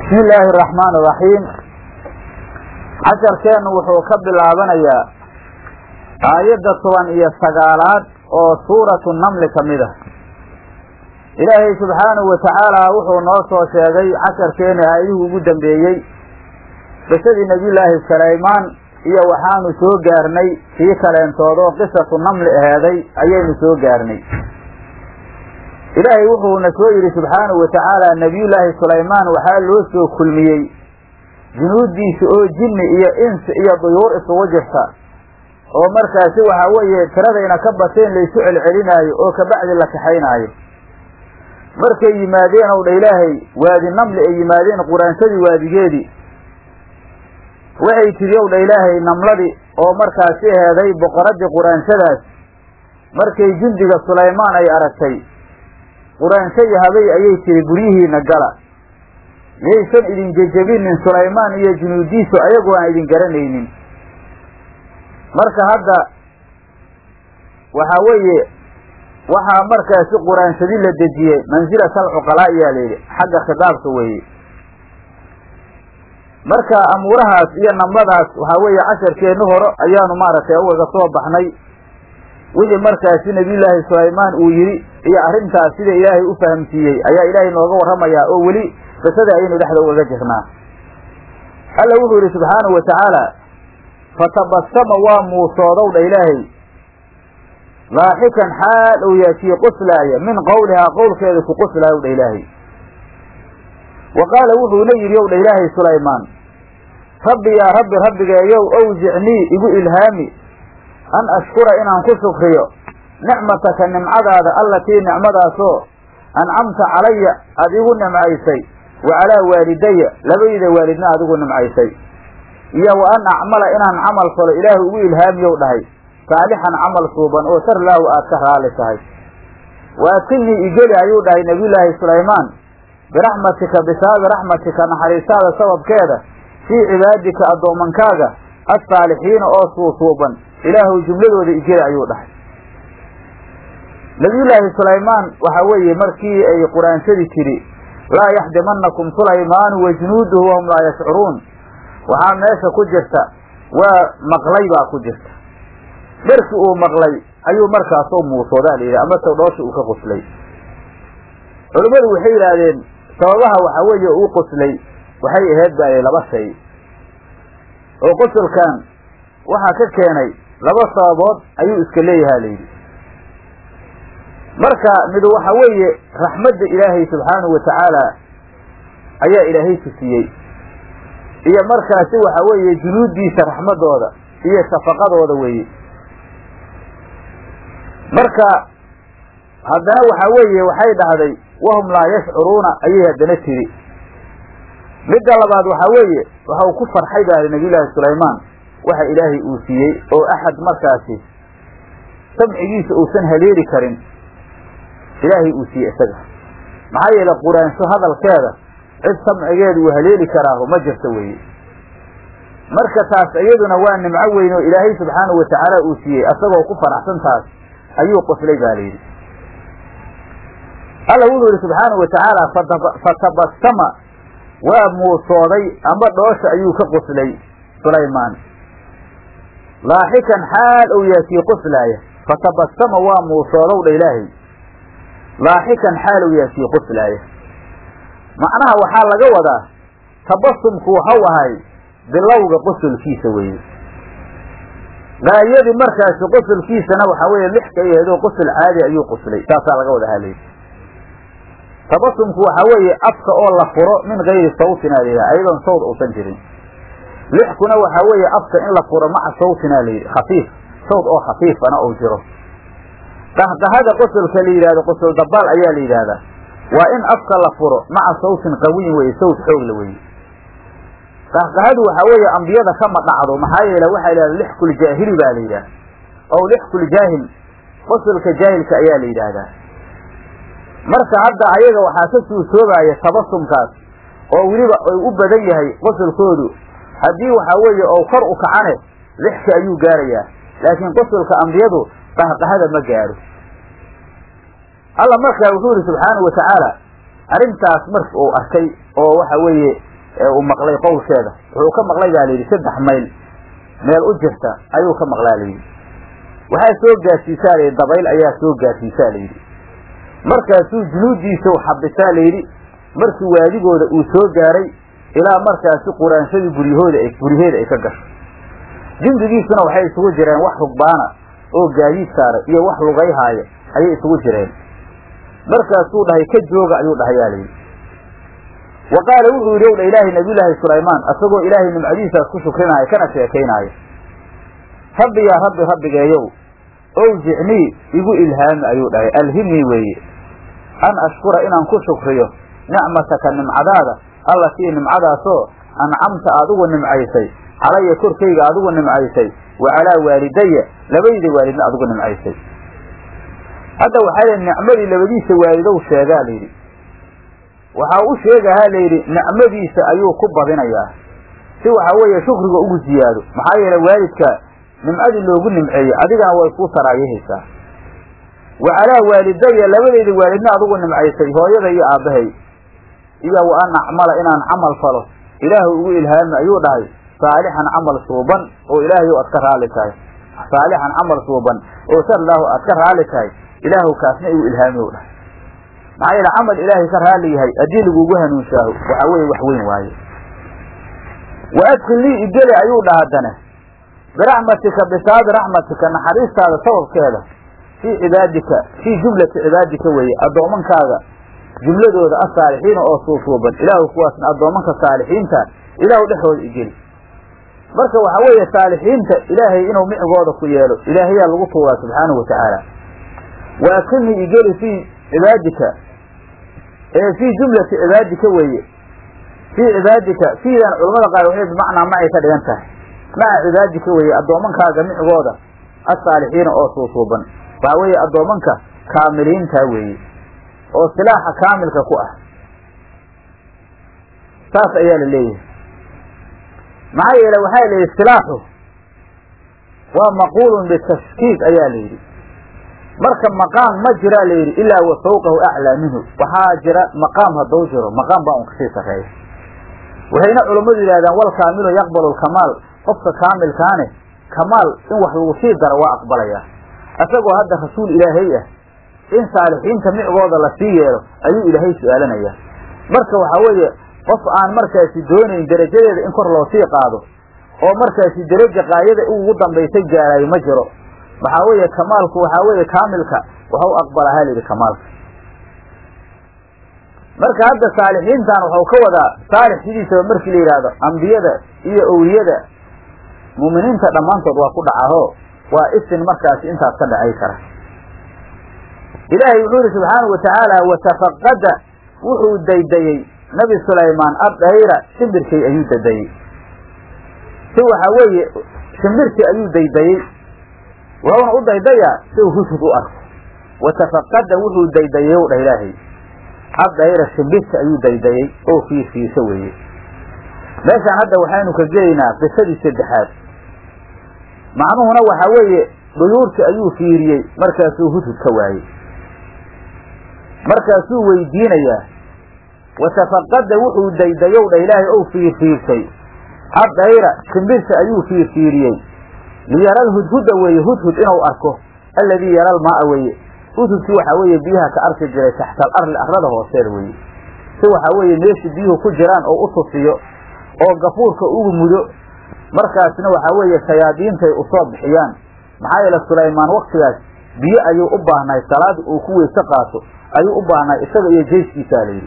bismi illaahi araxmaan araxiim casharkeennu wuxuu ka bilaabanayaa aayadda toban iyo sagaalaad oo suuratu namli ka mid ah ilaahay subxaanahu wa tacaala wuxuu noo soo sheegay casharkeenni aayadihii ugu dambeeyey qisadii nebiyullaahi sulaymaan iyo waxaanu soo gaarnay kii kaleentoodoo qisatu namli aheeday ayaynu soo gaarnay ilaahay wuxuuna soo yidhi subxaanahu wa tacaala nebiyullaahi sulaymaan waxaa loo soo kulmiyey junuuddiisa oo jinni iyo insi iyo duyuur isugu jirta oo markaasi waxaa weeye tiradayna ka bateen laysu celcelinaayo oo kabacdi la kaxaynaayo markay yimaadeen ow dha ilaahay waadi namli ay yimaadeen quraansadii waadigeedii waxay tidhi ow dha ilaahay namladii oo markaasi aheeday boqoraddii quraansadaas markay jundiga sulaymaan ay aragtay quraanshayi habay ayay tidhi guryihiina gala miyaysan idin jejebinin sulaymaan iyo junuudiisu ayagu aan idin garanaynin marka hadda waxaa weeye waxaa markaasi quraanshadi la dejiyey mansilata alcuqalaa ayaa layidhi xagga khitaabka weeye marka amuurahaas iyo namladaas waxaa weeye casharkeenni hore ayaanu maaragtay ugaga soo baxnay wixii markaasi nebiyullaahi sulaymaan uu yidhi iyo arrintaas sida ilaahay u fahamsiiyey ayaa ilaahay nooga warramayaa oo weli qisada ayaynu dhexda ugaga jirnaa alla wuxuu yidhi subxaanahu wa tacaala fatabasama waa muusoodow dha ilaahay laaxikan xaal uu yahay kii qoslaaya min qowlihaa qowlkeeda ku qoslaayow dha ilaahay wa qaala wuxuuna yidhi ow dha ilaahay sulaymaan rabbi yaa rabbi rabbigeeyow owjicnii igu ilhaami an ashkura inaan ku shukriyo nicmataka nimcadaada allatii nicmadaasoo ancamta calaya aada igu nimcaysay wa calaa waalidaya labayda waalidna aada igu nimcaysay iyo wa an acmala inaan camal falo ilaahu ugu ilhaamiyow dhahay saalixan camal suuban oo sarlaahu aad ka raalli tahay wa adkilnii igeli ayuu dhahay nebiyullaahi sulaymaan biraxmatika bisaabi raxmatika naxariistaada sababkeeda fii cibaadika addoomankaaga assaalixiina oo suusuuban ilaahuw jumladooda igeli ayuu dhahay nabiyullaahi sulaymaan waxaa weeye markii ay quraanshadii tidhi laa yaxdimanakum sulaymaanu wa junuuduhu wahum laa yashcuruun waxaa meesha ku jirta waa maqlay baa ku jirta markii uu maqlay ayuu markaasoo muusoodaa la yidhi amase dhoosha uu ka qoslay culimmadu waxay yidhaahdeen sababaha waxaa weeye uu qoslay waxay ahayd baa laba shay oo qosolkan waxaa ka keenay laba sababood ayuu iska leeyahaa layidhi marka midu waxa weeye raxmadda ilaahay subxaanahu wa tacaala ayaa ilaahay tusiyey iyo markaasi waxa weeye junuuddiisa raxmadooda iyo shafaqadooda weeye marka haddana waxaa weeye waxay dhahday wahum laa yashcuruuna ayay haddana tiri midda labaad waxaa weeye waxa uu ku farxay baa nabiyullaahi sulaymaan waxa ilaahay uu siiyey oo axad markaasi samcigiisa uusan haleeli karin ilaahay uu siiyey isaga maxaa yeele quraansho hadalkeeda cid samcigeeda uu haleeli karaaho ma jirto weeye marka taas iyaduna waa nimco weyn oo ilaahay subxaanahu wa tacaala uu siiyey asagoo ku faraxsan taas ayuu qoslay baa layidhi alla wuxuu yidhi subxaanahu wa tacaala fatabasama waa muusooday amba dhoosha ayuu ka qoslay sulaymaan laaxikan xaal ou yahay kii qoslaaya fatabasama waa muusoodow dha ilaahay laaxikan xaal ou yahay kii qoslaaya macnaha waxaa laga wadaa tabasumku waxau ahay bilowga qosolkiisa weeye gaayadii markaasi qosolkiisana waxaa weeye lixka ay aheedoo qosol caadi ayuu qoslay saasaa laga wada halay tabasumku waxaa weeye afka oo la furo min gayri sawtin aa layidhaha ayadoon sawd uusan jirin lixkuna waxaa weeye afka in la furo maca sawtinaa layidhi khafiif sawd oo khafiifana uu jiro qahqahada qosolka la yidhahdo qosol dabaal ayaa la yidhaahdaa waa in afka la furo maca sawtin qawiyin weye sawt xoogla weye qahqahadu waxaa weeye ambiyada kama dhacdo maxaa yeele waxaa la yidhahda lixkul jaahili baa la yidhahda ow lixkul jaahil qosolka jaahilka ayaa la yidhaahdaa marka hadda ayaga waxaa ka suusoobaaya tabasumkaas oo weliba ay u badan yahay qosolkoodu haddii waxaa weeye oo kor u kacane lixka ayuu gaarayaa laakiin qosolka ambiyadu qahqahada ma gaaro alla markaa wuxuu yihi subxaanahu watacaala arrintaas marka uu arkay oo waxa weeye ee uu maqlay qowlkeeda wuxuu ka maqlay baa layidhi saddex mayl meel u jirta ayuu ka maqlaa layidhi waxaa soo gaarsiisaa layidhi dabayl ayaa soo gaarsiisaa layidhi markaasuu junuuddiisa xabisaa layidhi markii waadigooda uu soo gaaray ilaa markaasi quraanshadii guryahooda guryaheeda ay ka gasho jindigiisuna waxay isugu jireen wax rugbaana oo gaadiid saaray iyo wax lugayhaaya ayay isugu jireen markaasuu dhahay ka jooga ayuu dhahayaa layidhi wa qaala wuxuu yidhi owdha ilaahay nabiyulaahi sulaymaan asagoo ilaahay nimcadiisaas ku shukrinaayo kana sheekaynaayo rabbi yaa rabbi rabbigeeyow owjicnii igu ilhaami ayuu dhahay alhimnii weeye an ashkura inaan ku shukriyo nicmataka nimcadaada allatii nimcadaasoo ancamta adigu nimcaysay calaya korkayga adigu nimcaysay wa calaa waalidaya labayda waalidna adigu nimcaysay hadda waxaa layidhi nicmadii labadiisa waalidow sheegaa layidhi waxaa u sheegahaa layidhi nicmadiisa ayuu ku badinayaa si waxa weeye shukriga ugu ziyaado maxaa yeele waalidka nimcadii loogu nimceeyey adigana way kuu saraayahaysaa wa calaa waalidaya labadeyda waalidna adigu nimcaysay hooyada iyo aabbahay iyo wa an acmala inaan camal falo ilaahu ugu ilhaami ayuu dhahay saalixan camal suuban oo ilaahay aad ka raali tahay saalixan camal suuban oo sarlaahu aad ka raali tahay ilaahu kaasna igu ilhaami u dhahay maxaa yeele camal ilaahay ka raali yahay haddii lagugu hanuunshaaho waxaa weeye wax weyn waaye wa adkhilnii igeli ayuu dhaha haddana biraxmatika bisaabi raxmatika naxariistaada sababkeeda fii cibaadika fii jumlati cibaadika weeye addoomankaaga jumladooda asaalixiina oo suusuuban ilaahu kuwaasna addoomanka saalixiinta ilaahu dhexooda igeli marka waxaa weeye saalixiinta ilaahay inuu micigooda ku yeelo ilaahayaa lagu tuuraa subxaanahu wa tacaala wa adkhilnii igeli fii cibaadika ee fii jumlati cibaadika weeye fii cibaadika fiidan culamada qaar waxay bimacnaa macay ka dhigan tahay maca cibaadika weeye addoomankaaga micigooda asaalixiina oo suusuuban waxaa weeye addoomanka kaamiliinta weeye oo silaaxa kaamilka ku ah saas ayaa la leeyahay maxaa yeele waxaa la yidhi silaaxu waa maquulun bitashkiik ayaa la yidhi marka maqaam ma jiraa la yidhi ilaa wa fawqahu aclaa minhu waxaa jira maqaam hadduu jiro maqaam baa un kasii sarreeya waxayna culammadu yidhahdaan wal kaamilu yaqbalu lkamaal qofka kaamilkaane kamaal in wax lagu sii daro waa aqbalayaa isagoo hadda rasuul ilaahay ah in saalixiinta micgooda la sii yeelo ayuu ilaahay su-aalanayaa marka waxaa weeye qof aan markaasi doonayn derajadeeda in kor loo sii qaado oo markaasi deraja qaayada ugu dambaysay gaarayo ma jiro waxaa weeye kamaalku waxaa weeye kaamilka waxau aqbalaa ha layidhi kamaalka marka hadda saalixiintan waxau ka wadaa saalix sidiisaba markii la yidhaahdo ambiyada iyo owliyada muuminiinta dhammaantood waa ku dhacaho waa isin markaasi intaas ka dhacay kara ilaahay wuxuu yihi subxaanau watacaala watafaqada wuxuu daydayey nabi sulaymaan addayra shimbirkay ayuu daydayey si waxaa weeye shimbirkii ayuu daydayey wuxuuna u daydayaa si uu hudhud u arko watafaqada wuxuu daydayey ow dhah ilaahay addayra shimbirka ayuu daydayey oo fiirfiirso weeye meeshaan hadda waxaynu ka gelaynaa qisadii saddexaad macnuhuna waxaa weeye duyuurtii ayuu fiiriyey markaasuu hudhud ka waayey markaasuu weydiinayaa watafaqada wuxuu daydayow dha ilaahay ou fiirfiirsay addayra shimbirta ayuu fiirfiiriyey liyara lhudhuda weeye hudhud inuu arko alladii yara lmaaa weeye hudhudkii waxaa weeye biyaha ka arki jiray taxta al arli arlada hooseeda weeye si waxaa weeye meesha biyuhu ku jiraan oo u tusiyo oo gafuurka ugu mudo markaasna waxaa weeye shayaadiintay usoo bixiyaan maxaa yeele sulaymaan waktigaas biyo ayuu u baahnay salaada uu ku weyse qaato ayuu u baahnay isaga iyo jeyskiisaa layidhi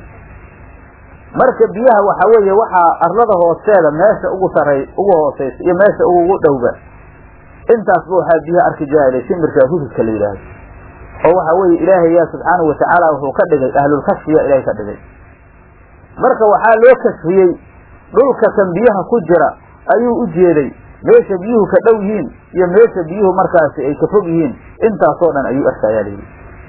marka biyaha waxaa weeye waxaa arlada hoosteeda meesha ugu sarey ugu hooseysa iyo meesha ugu dhowba intaasba waxaa biyaha arki jira shimirka hududka la yidhaahdo oo waxaa weeye ilaahay yaa subxaanahu watacaala wuxuu ka dhigay ahlulkashfiya ilaahay ka dhigay marka waxaa loo kashfiyey dhulka kan biyaha ku jira ayuu u jeeday meesha biyuhu ka dhow yihiin iyo meesha biyuhu markaasi ay ka fog yihiin intaasoo dhan ayuu arkayaa layidhi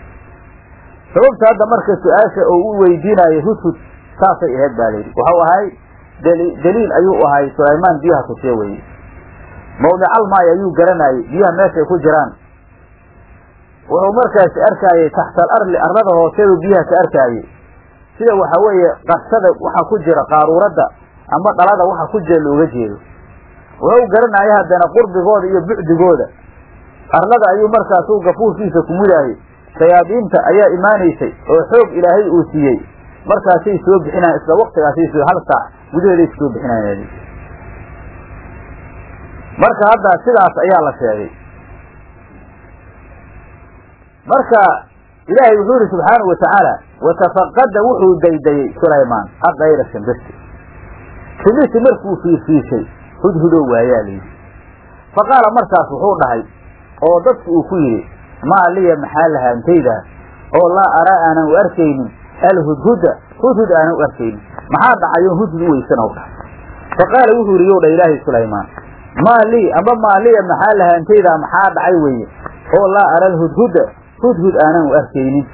sababta hadda marka su-aasha oo u weydiinayo hudhud saasay ahayd baa layidhi waxau ahay daliil ayuu ahay sulaymaan biyaha tusiye weye mawdical maay ayuu garanayey biyaha meeshay ku jiraan wuxuu markaasi arkaayey taxta al arli arlada hooseedu biyaha ka arkaayey sida waxa weeye qarsada waxa ku jira qaaruuradda amba dhalada waxa ku jira looga jeedo wuxuu garanaya haddana qurbigooda iyo bucdigooda arlada ayuu markaas u gafuurkiisa ku mudaayey shayaadiinta ayaa imaanaysay oo xoog ilaahay uu siiyey markaasay soo bixinayan isla waktigaasay soo hal saac gudaheeday soo bixinayan marka hadda sidaas ayaa la sheegay marka ilaahay wuxuu yihi subxaanahu watacaala watafaqada wuxuu daydayey sulaymaan adayra shimbirti shimbirti markuu fiirfiishay hudhudow waayaa layidhi fa qaala markaas wuxuu dhahay oo dadku uu ku yidhi maa liya maxaa lahaantayda oo laa araa aanan u arkaynin alhudhuda hudhud aanan u arkaynin maxaa dhacayo hudhud u weysana u dhahay fa qaala wuxuu yidhi yow dha ilaahay sulaymaan maa lii amba maa liya maxaa lahaantayda maxaa dhacay weeye oo laa ara alhudhuda hudhud aanan u arkaynin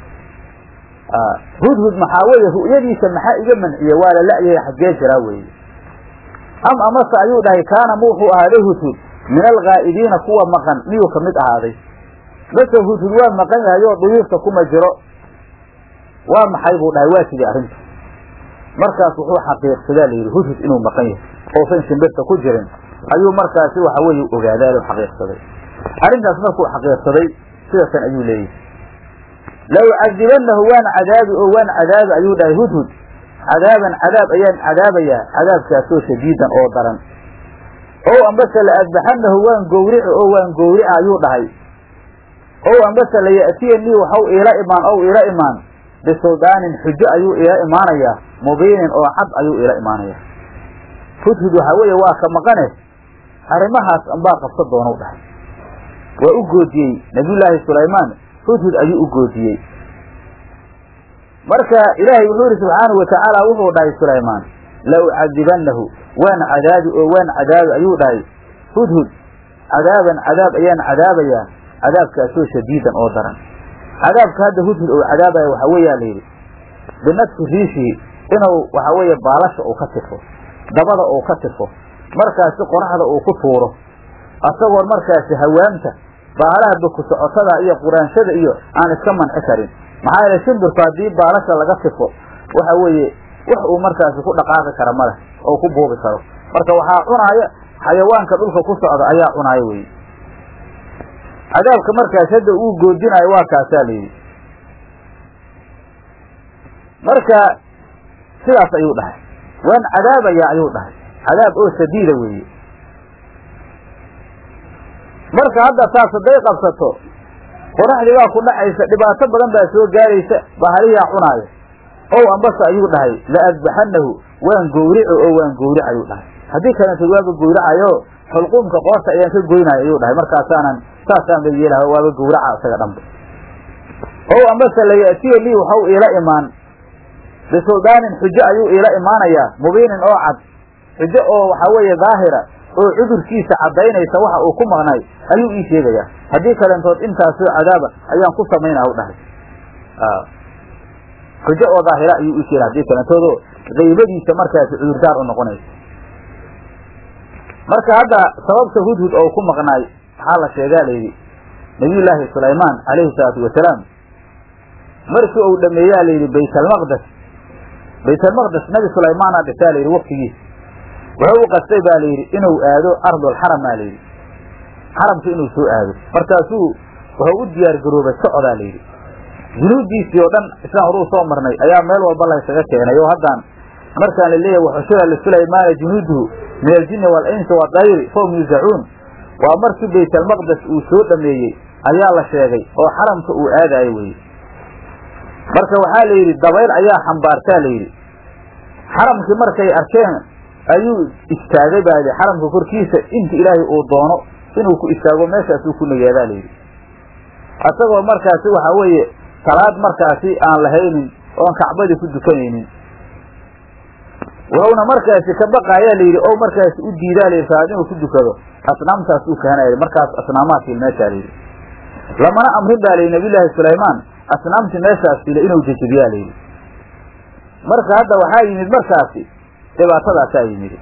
hudhud maxaa weeye ru'yadiisa maxaa iga manciye waa la la'yahay xaggee jiraa weeye am amase ayuu dhahay kaana ma wuxuu ahaaday hudhud min alghaa'ibiina kuwa maqan miyuu ka mid ahaaday base hudhud waa maqan yahay oo duyuufta kuma jiro waa maxay buu dhahay waa sidii arrinta markaas wuxuu xaqiiqsadaa layidhi hudhud inuu maqan yahay oosan shimbirta ku jirin ayuu markaasi waxa weeye ogaadaa u xaqiiqsaday arrintaas markuu xaqiiqsaday sidasan ayuu leeyahay law cadibanahu waan cadaabi oo waan cadaabi ayuu dhahay hudhud cadaaban cadaab ayaan cadaabayaa cadaabkaasoo shadiidan oo daran ow ambase la adbaxanahu waan gowrici oo waan gowrica ayuu dhahay ow ambase la ya'tiyanii waxau iila imaan ow iila imaan bisuldaanin xujo ayuu iila imaanayaa mubiinin oo cad ayuu iila imaanayaa hudhud waxaa weeye waa ka maqane arrimahaas anbaa qabsa doonau dhahay waa u goodiyey nabiyullaahi sulaymaan hudhud ayuu u goodiyey marka ilaahay wuxuu yihi subxaanahu watacaala wuxuu dhahay sulaymaan la ucadibanahu waan cadaabi oo waan cadaabi ayuu dhahay hudhud cadaaban cadaab ayaan cadaabayaa cadaabkaasoo shadiidan oo daran cadaabka hadda hudhud ou cadaabaya waxaa weeyaa la yidhi binadfi riishihi inuu waxaa weeye baalasha uu ka tifo dabada uu ka tifo markaasi qoraxda uu ku tuuro asagoon markaasi hawaamta baalaha baku socotada iyo quraanshada iyo aan iska manci karin maxaa yeele shimbirku haddii baalasha laga tifo waxa weeye wax uu markaasi ku dhaqaaqi kara maleh oo ku buubi karo marka waxaa cunaaya xayawaanka dhulka ku socda ayaa cunaaya weye cadaabka markaas hadda uu goodinayo waa kaasaa layidhi marka sidaas ayuu dhahay waan cadaabayaa ayuu dhahay cadaab oo shadiida weeye marka hadda saas hadday qabsato qoraxdii baa ku dhacaysa dhibaato badan baa soo gaaraysa bahaliyaa cunaaya ow ambase ayuu dhahay la adbaxanahu waan gowrico oo waan gowric ayuu dhahay haddii kalenta waaba gowracayo xulquumka qoorta ayaan ka goynayo ayuu dhahay markaasaanan saasaan ba yeelaha waaba gowraca isaga dhanba ow ambase la ya'tiya lii waxau iila imaan bisuldaanin xujo ayuu iila imaanayaa mubiinin oo cad xujo oo waxaa weeye daahira oo cudurkiisa caddaynaysa waxa uu ku maqnay ayuu ii sheegayaa haddii kalentood intaasoo cadaaba ayaan ku samaynaa u dhahay xujo oo daahira ayuu ii sheega haddii kalentoodoo qaybadiisa markaasi cudurdaar u noqonaysa marka hadda sababta hudhud oo ku maqnaay maxaa la sheegaa layidhi nabiyullaahi sulaymaan calayhi salaatu wasalaam markii uu dhameeyaa layidhi baytalmaqdes baytalmaqdes nabi sulaymaana dhisaa layidhi waktigiisa wuxuu u qastay baa layidhi inuu aado ardulxaram aa layidhi xaramka inuu soo aado markaasuu wuxuu u diyaar garoobay socodaa layidhi junuuddiisii oo dhan islaan horuu soo marnay ayaa meel walba laysaga keenay oo haddaan markaan la leeyahay waxushira lisulaymaana junuuduhu min aljinni waalinsi waadayri fahum yusacuun waa markii baytalmaqdes uu soo dhameeyey ayaa la sheegay oo xaramka uu aadaayo weye marka waxaa la yidhi dabayl ayaa xambaartaa la yidhi xaramkii markay arkeen ayuu istaagay baa yidhi xaramka korkiisa inta ilaahay uu doono inuu ku istaago meeshaasuu ku nagaadaa layidhi asagoo markaasi waxaa weeye salaad markaasi aan lahaynin oon kacbadii ku dukanaynin wuxuuna markaasi ka baqaayaa layidhi o markaasi u diidaa layidhi salaad inuu ku dukado asnaamtaas uu kahanaya markaas asnaamaadkii meeshaa layidhi lamana amrin baa layidhi nabiyullaahi sulaymaan asnaamtii meeshaas fila inuu jejebiyaa layidhi marka hadda waxaa yimid markaasi dhibaatadaasaa yimid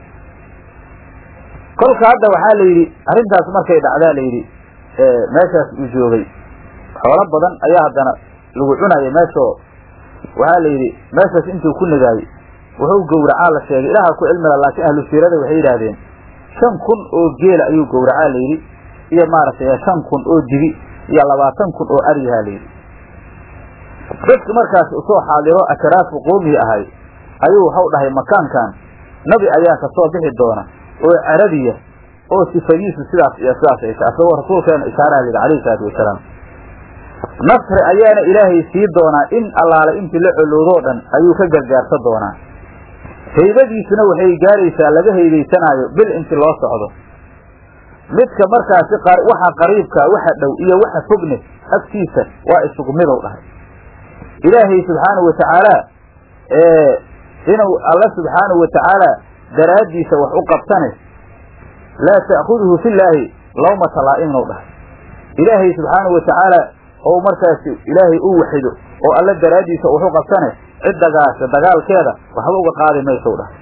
kolka hadda waxaa la yidhi arrintaas markay dhacdaa la yidhi meeshaas uu joogay xoolo badan ayaa haddana lagu cunaya meeshoo waxaa la yidhi meeshaas intuu ku nagaayey wuxuu gowracaa la sheegay ilaaha ku cilmila laakiin ahlu siirada waxay yidhaahdeen shan kun oo geela ayuu gowracaa layidhi iyo maaragtay shan kun oo dibi iyo labaatan kun oo aryahaa layidhi dadka markaas usoo xaadiro akraafu qoomihi ahay ayuu waxau dhahay makaankan nabi ayaa kasoo bixi doona oo carabiya oo sifadiisu sidaas iyo sidaas ay tahay asagoo rasuulkeena ishaaraha layidhi alayhi salaatu wasalaam nasri ayaana ilaahay sii doonaa in allaale intii la colowdoo dhan ayuu ka gargaarsa doonaa haybadiisuna waxay gaaraysaa laga haybaysanaayo bil inti loo socdo midka markaasi waxa qariibka waxa dhow iyo waxa fogne agtiisa waa isugu midow dhahay ilaahay subxaanahu watacaala inuu alla subxaanahu watacaala daraaddiisa wax u qabsane laa ta'khuduhu fillaahi lawmata laa'imin dhahay ilaahay subxaanahu watacaala oo markaasi ilaahay u waxido oo alla daraaddiisa wax u qabsane ciddagaasa dagaalkeeda waxba uga qaadi maysow dhahay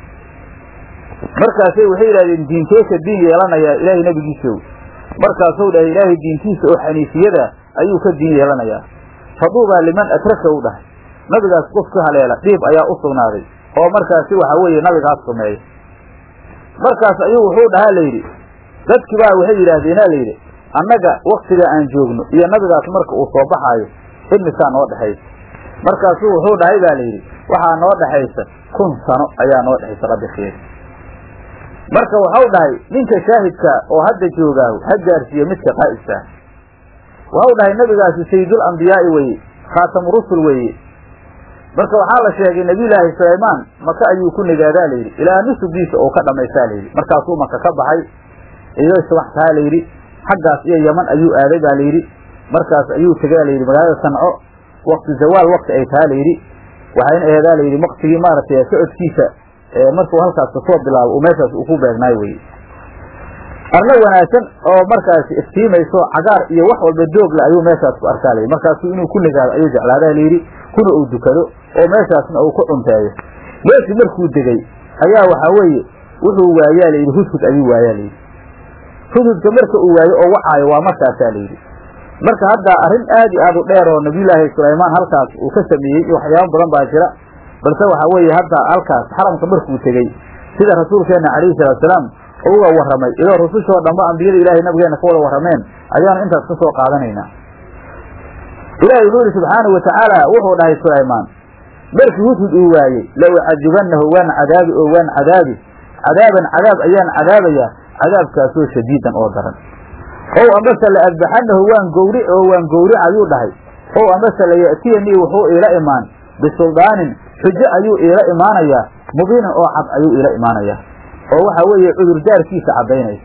markaasay waxay yidhahdeen diinkeesa diin yeelanayaa ilaahay nebigiisow markaasuu dhahay ilaahay diintiisa oo xaniifiyada ayuu ka diin yeelanayaa faduubaa liman atraka u dhahay nabigaas qof ka haleela dhiib ayaa u sugnaaday oo markaasi waxa weeye nabigaas sumeeya markaas ayuu wuxuu dhahaa layidhi dadkii baa waxay yidhaahdeena layidhi annaga waktiga aan joogno iyo nabigaas marka uu soo baxaayo imisaa noo dhexaysa markaasuu wuxuu dhahay baa layidhi waxaa noo dhexaysa kun sano ayaa noo dhexaysa rabbi khiir marka waxau dhahay ninka shaahidka oo hadda joogaahu ha gaarsiiye midka qaa'ibkaa waxau dhahay nabigaasi sayidul ambiyaa'i weye khaatamu rusul weeye marka waxaa la sheegay nebiyulaahi sulaymaan maka ayuu ku nagaadaa layidhi ilaa nusugiisa oo ka dhammaystaa layidhi markaasuu maka ka baxay iyay subax tahaa layidhi xaggaas iyo yaman ayuu aaday baa layidhi markaas ayuu tegaa layidhi magaalada sanco wakti zawaal wakti ay tahaa layidhi waxayna aheedaa layidhi waktigii maaragtay socodkiisa markuu halkaas kasoo bilaabo uu meeshaas uu ku beegnaayo weye arlo wanaagsan oo markaasi iftiimayso cagaar iyo wax walba doogla ayuu meeshaas ku arkaa layidhi markaasuu inuu ku nagaado ayuu jeclaadaa layidhi kuna uu dukado oo meeshaasna uu ku cunteeyo meeshii markuu degay ayaa waxaa weeye wuxuu waayaa layidhi hudhud ayuu waayaa layidhi hudhudka marka uu waayo oo wacaayo waa markaasaa layidhi marka hadda arrin aad iyo aad u dheer oo nabiyullaahi sulaymaan halkaas uu ka sameeyey iyo waxyaabo badan baa jira balse waxaa weeye hadda halkaas xaramka markuu tegey sida rasuulkeenna calayhi salaatusalaam uga warramay iyadoo rusushoo dhanba ambiyada ilaahay nabigeena ka wada warrameen ayaanu intaas ka soo qaadanaynaa ilaahay wuxuu yihi subxaanau watacaala wuxuu dhahay sulaymaan markii hudhud uu waayey la ucadibanahu waan cadaabi oo waan cadaabi cadaaban cadaab ayaan cadaabayaa cadaabkaasoo shadiidan oo daran ow ambase la adbaxanahu waan gowri oo waan gowri ayuu dhahay ow ambase la ya'tiyanii wuxuu iila imaan bisuldaanin xujo ayuu iila imaanayaa mubiinan oo cad ayuu iila imaanayaa oo waxa weeye cudurdaarkiisa caddaynaysa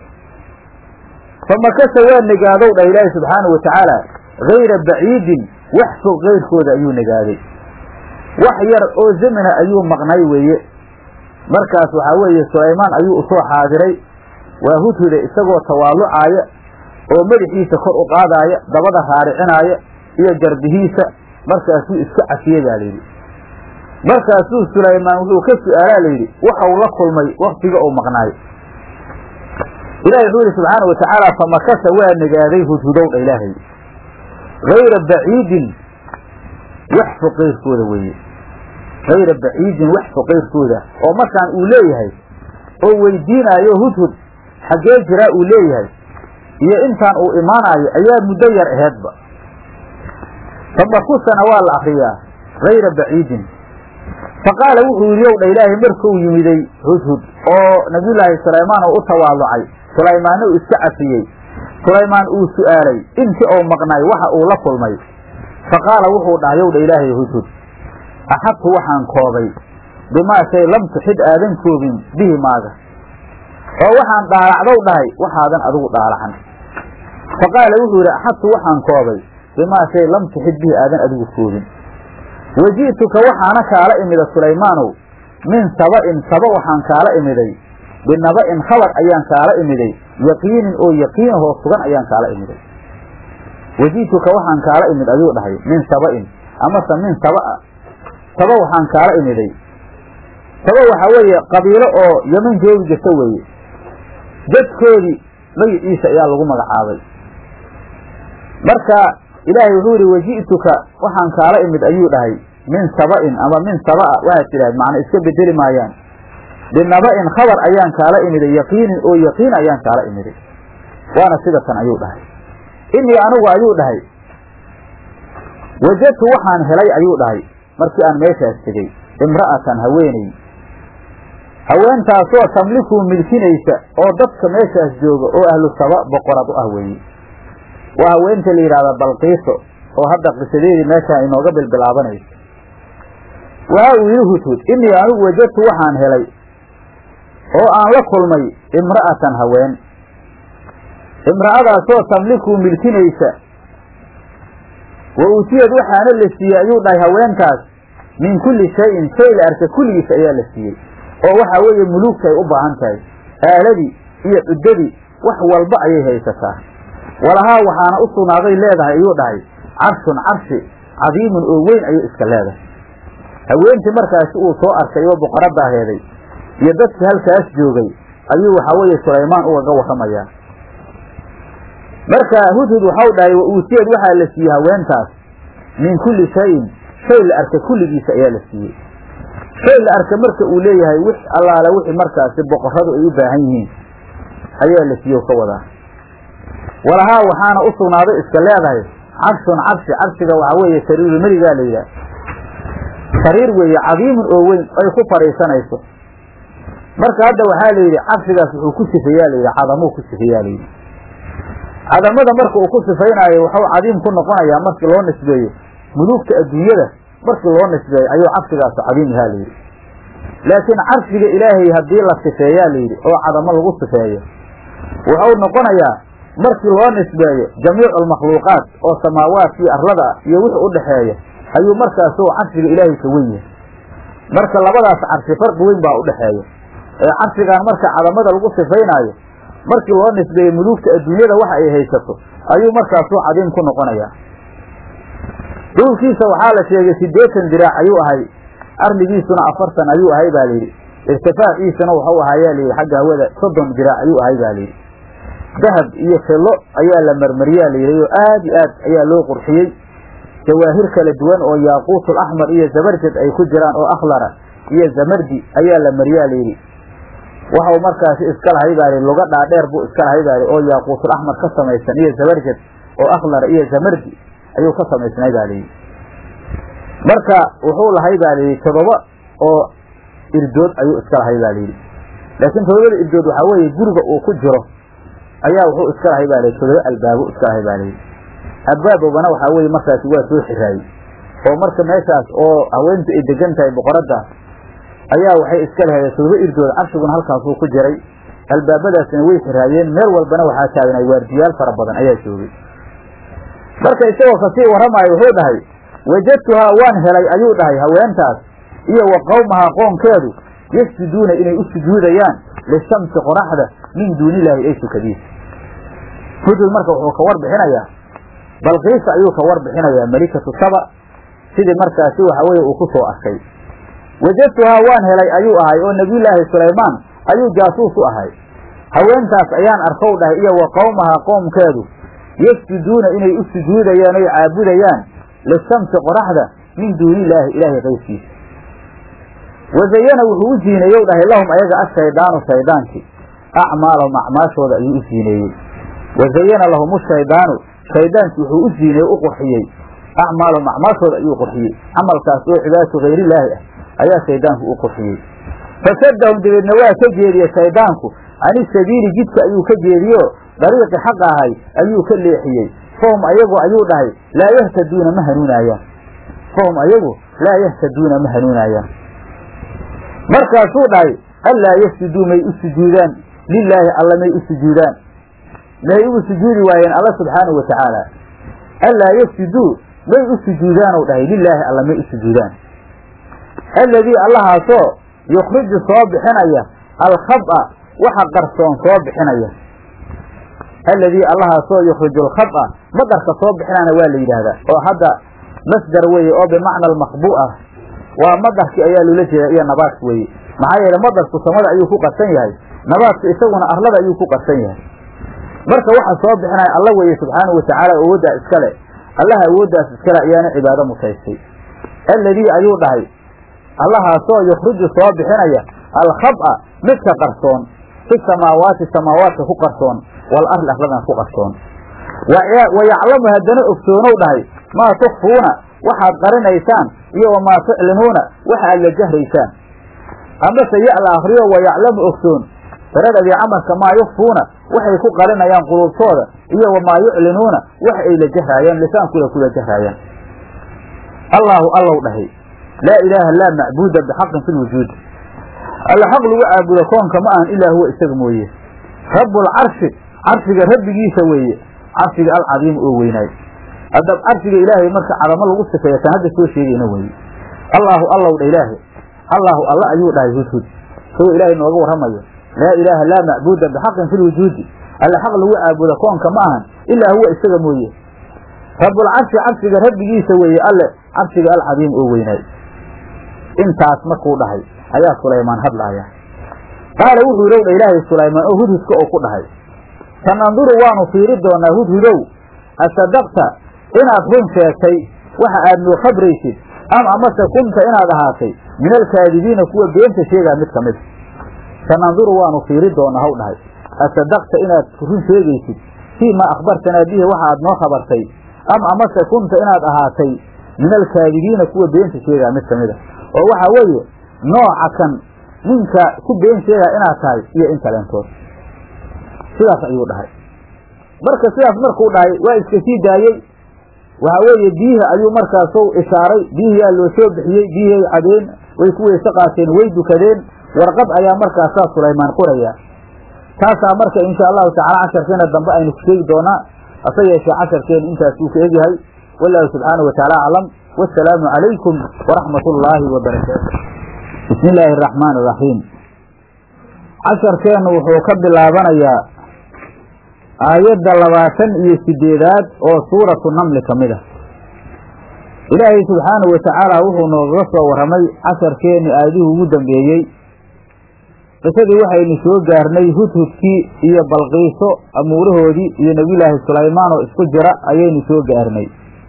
famakasa waa negaadow dhah ilaahi subxaanau watacaala hayra baciidin wax fog kayrkooda ayuu negaaday wax yar oo zamina ayuu maqnay weeye markaas waxaa weeye sulaymaan ayuu usoo xaadiray waa hudhuda isagoo tawaalucaaya oo madaxiisa kor u qaadaaya dabada raaricinaaya iyo garbihiisa markaasuu iska cafiyey baa layidhi markaasuu sulaymaan wuxuu ka su'aalaa layidhi waxau la kulmay waktiga uu maqnaay ilahi wuxuu yihi subxaana watacaala famakasa waa negaaday hudhudowdha ilaahay hayra baciidin wax fo qayrkooda weeye hayra baciidin wax fo qayrkooda oo markaan uu leeyahay oo weydiinaayo hudhud xaggee jiraa uu leeyahay iyo intaan uu imaanaayo ayaa muddo yar aheedba famakusana waa la akriyaa hayra baciidin faqaala wuxuu yidhi ow dha ilaahay markuu yimiday hudhud oo nabiyullaahi sulaymaan oo u tawaalucay sulaymaanna uu iska cafiyey sulaymaan uu su'aalay intii ou maqnay waxa uu la kulmay faqaala wuxuu dhahay ow dha ilaahay hudhud axadtu waxaan koobay bimaa shay lam tuxid aadan koobin bihi maaga oo waxaan dhaalacdow dhahay waxaadan adigu dhaalacan faqaala wuxuu yidhi axadtu waxaan koobay bimaa shay lam tuxid bihi aadan adigu koobin waji'tuka waxaana kaala imida sulaymaanow min saba'in saba waxaan kaala imiday binaba'in khabar ayaan kaala imiday yaqiinin oo yaqiinahoo sugan ayaan kaala imiday waji'tuka waxaan kaala imid ayuu dhahay min saba'in amase min saba'a saba waxaan kaala imiday saba waxaa weeye qabiilo oo yeman joogi jirta weeye dadkoodii magiciisa ayaa lagu magacaabay marka ilaahay wuxuu yihi waji'tuka waxaan kaala imid ayuu dhahay min saba'in ama min saba'a waxaad tidhahd macna iska bedeli maayaan binaba'in khabar ayaan kaala imiday yaqiinin oo yaqiin ayaan kaala imiday waana sida tan ayuu dhahay innii anigu ayuu dhahay wajadtu waxaan helay ayuu dhahay markii aan meeshaas tegey imra'atan haweeney haweentaasoo tamlikuu milkinaysa oo dadka meeshaas jooga oo ahlu saba boqorad u ah weeye waa haweenta la yidhahda balqiiso oo hadda qisadeedii meeshaan inooga bilbilaabanayso waxa uu yidhi hudhud innii anigu wajadtu waxaan helay oo aan la kulmay imra'atan haween imra'adaasoo tamlikuu milkinaysa wa uutiyad waxaana la siiyey ayuu dhahay haweentaas min kulli shayin shay la arka kulligiis ayaa la siiyey oo waxa weeye muluugta ay u baahan tahay aaladii iyo cuddadii wax walba ayay haysataa walahaa waxaana u sugnaaday leedahay ayuu dhahay carshun carshi cadiimun oo weyn ayay iska leedahay haweentii markaasi uu soo arkay oo boqoraddaa heeday iyo dadkii halkaas joogay ayuu waxaa weeye sulaymaan ugaga warramayaa marka hudhud waxau dhahay wa uutiyad waxaa la siiyey haweentaas min kulli shayin shay la arka kulligiisa ayaa la siiyey shay la arka marka uu leeyahay wix allaale wixii markaasi boqorradu ay u baahan yihiin ayaa la siiye ka wadaa walahaa waxaana u sugnaaday iska leedahay carshun carshi carshiga waxaa weeye sariiru merigaa la yidhaah sariir weeye cadiimun oo weyn ay ku fadhiisanayso marka hadda waxaa la yidhi carshigaas wuxuu ku sifeeyaa la yidhi cadamuu ku sifeeyaa la yidhi cadamada marka uu ku sifaynaayo waxuu cadiim ku noqonayaa markii loo nisbeeyo muluugta adduunyada markii loo nisbeeyo ayuu carshigaas cadiim yahaa la yidhi laakiin carshiga ilaahay haddii la sifeeyaa la yidhi oo cadamo lagu sifeeyo wuxuu noqonayaa markii loo nisbeeyo jamiicu almakhluuqaat oo samaawaadkii arlada iyo wixii u dhexeeya ayuu markaasuu carshiga ilaahay ka wen yahay marka labadaas carshi farqi weyn baa u dhexeeya ee carshigan marka cadamada lagu sifaynaayo markii loo nisbeeyo muluugta adduunyada waxa ay haysato ayuu markaasuu cadiim ku noqonayaa dhulkiisa waxaa la sheegay siddeetan diraac ayuu ahay arligiisuna afartan ayuu ahay baa layidhi irtifaaciisana waxau ahaayaa layidhi xagga hawada soddon diraac ayuu ahay baa layidhi dahab iyo fillo ayaa la marmariyaa layidhi oo aad iyo aad ayaa loo qurxiyey jawaahir kala duwan oo yaaquutul axmar iyo zabarjad ay ku jiraan oo akhlara iyo zamardi ayaa la mariyaa layidhi waxau markaasi iska lahay baa lihi luga dhaadheer buu iska lahay baa lihi oo yaaquutul axmar ka samaysan iyo zabarjad oo akhlara iyo zamardi ayuu ka samaysnay baa layidhi marka wuxuu lahay baa layidhi todoba oo irdood ayuu iska lahay baa layidhi laakiin todobada irdood waxaa weeye guriga uu ku jiro ayaa wuxuu iska lahay baa layidhi todoba albaabo iska lahay baa layidhi albaabobana waxaa weeye markaasi waa soo xiraayey oo marka meeshaas oo haweentu ay degan tahay boqoraddaas ayaa waxay iska lahayd todoba irdood carshiguna halkaasuu ku jiray albaabadaasina way xiraayeen meel walbana waxaa taagnay waardiyaal fara badan ayaa joogay marka isagoo kasii warramaayo wuxuu dhahay wajadtuhaa waan helay ayuu dhahay haweentaas iyo wa qowmahaa qoonkeedu yasjuduuna inay u sujuudayaan lishamsi qoraxda min duunilaahi ay sukadiisa hudud marka wuxuu ka warbixinayaa balqiisa ayuu ka warbixinayaa melikatu saba sidii markaasi waxa weeye uu ku soo arkay wajadtuhaa waan helay ayuu ahay oo nebiyullaahi sulaymaan ayuu jaasuus u ahay haweentaas ayaan arkow dhahay iyo wa qowmahaa qoomkeedu yasjuduuna inay u sujuudayaan oy caabudayaan lishamsi qoraxda min duunilaahi ilaahay qaybkiisa wazayana wuxuu u ziineeyow dhahay lahum ayaga ashaydaanu shaydaankii acmaalahum acmaashooda ayuu u ziineeyey wazayana lahum shaydaanu shaydaankii wuxuu u ziineeye u qurxiyey acmaalahum acmaashooda ayuu qurxiyey camalkaas oo cibaadatu hayrillaahi ah ayaa shaydaanku u qurxiyey fasadahum dabeedna waa ka jeediye shaydaanku cani sabiili jidka ayuu ka jeediyo dariiqi xaq ahay ayuu ka leexiyey fahum ayagu ayuu dhahay laa yahtaduuna ma hanuunaayaan fahum ayagu laa yahtaduuna ma hanuunaayaan markaasuu dhahay allaa yasjuduu may u sujuudaan lilaahi alla may u sujuudaan may ugu sujuudi waayeen alla subxaanahu watacaala allaa yasjuduu may u sujuudaanow dhahay lilaahi alla may u sujuudaan alladii allahaasoo yukhriju soo bixinaya alkhaba waxa qarsoon soo bixinaya alladii allahaasoo yukhriju alkhaba maqarka soo bixinana waa la yidhaahdaa oo hadda masdar weeye oo bimacna almaqbu ah waa madarki ayaa loola jeeda iyo nabaadka weeye maxaa yeele madarku samada ayuu ku qarsan yahay nabaadku isaguna arlada ayuu ku qarsan yahay marka waxa soo bixinaya alla weeye subxaanahu watacaala awooddaa iskale allaha awooddaas iskale ayaana cibaado mutaystay alladii ayuu dhahay allahaasoo yukhruju soo bixinaya alkhab'a midka qarsoon fi samaawaati samaawaadka ku qarsoon wal arli arladan ku qarsoon wa yaclamu haddana ogsoonow dhahay maa tukfuuna waxaad qarinaysaan iyo wamaa tuclinuuna waxa aad la jahraysaan amase ya la akriyo wa yaclamu ogsoon daradadii camalka maa yukfuuna waxay ku qarinayaan quluubtooda iyo wamaa yuclinuuna wax ay la jahraayaan lisaankooda kula jahraayaan allaahu allow dhahay laa ilaaha laa macbuuda bixaqin fi lwujuud alla xaq lagu caabudo koonka ma ahan ilaa huwa isaga mooye rabbulcarshi carshiga rabbigiisa weeye carshiga alcadiim oo weynaay haddab carshiga ilaahay marka cadamo lagu sifeeya kan hadda soo sheegayna weeye allaahu allow dha ilaahay allaahu alla ayuu dhahay hudhud isagoo ilaahay nooga warramayo laa ilaaha laa macbuuda bixaqin fi lwujuudi alla xaq lagu caabudo koonka ma ahan ilaa huwa isaga mooye rabbulcarshi carshiga rabbigiisa weeye alle carshiga alcadiim oo weynaay intaas markuu dhahay ayaa sulaymaan hadlaaya qaala wuxuu yidhi dha ilaahay sulaymaan oo hudhudka oo ku dhahay sananduru waanu fiiri doonaa hudhudow asadaqta inaad run sheegtay waxa aad noo khabraysid am amase kunta inaad ahaatay min alkaadibiina kuwa beenta sheegaa mid ka mid sananduru waanu fiiri doonaa haw dhahay asadaqta inaad run sheegaysid fii maa akhbartanaa bihi waxa aad noo khabartay am amase kunta inaad ahaatay min alkaadibiina kuwa beenta sheegaa mid ka mid a oo waxa weeye nooca kan ninka ku been sheegaa inaad tahay iyo in kaleentood sidaas ayuu dhahay marka sidaas markuu dhahay waa iska sii daayey waxa weeye biyihii ayuu markaasu ishaaray biyihiyaa loo soo bixiyey biyihii ay cadeen way ku weyse qaateen way dukadeen warqad ayaa markaasaa sulaymaan qoraya taasaa marka insha allahu tacala casharkeena dambe aynu ku sheegi doonaa hase yeeshee casharkeena intaas uu ka egyahay wallahu subxaanahu watacaala aclam wasalaamu calaykum waraxmat ullaahi wabarakaatu bismi illaahi araxmaan iraxiim casharkeennu wuxuu ka bilaabanayaa aayadda labaatan iyo sideedaad oo suuratu namli ka mid ah ilaahay subxaanahu watacaala wuxuu noogaga soo warramay casharkeenni aayadihii ugu dambeeyey qisadii waxaynu soo gaarnay hudhudkii iyo balqiiso amuurahoodii iyo nebiyulaahi sulaymaan oo isku jira ayaynu soo gaarnay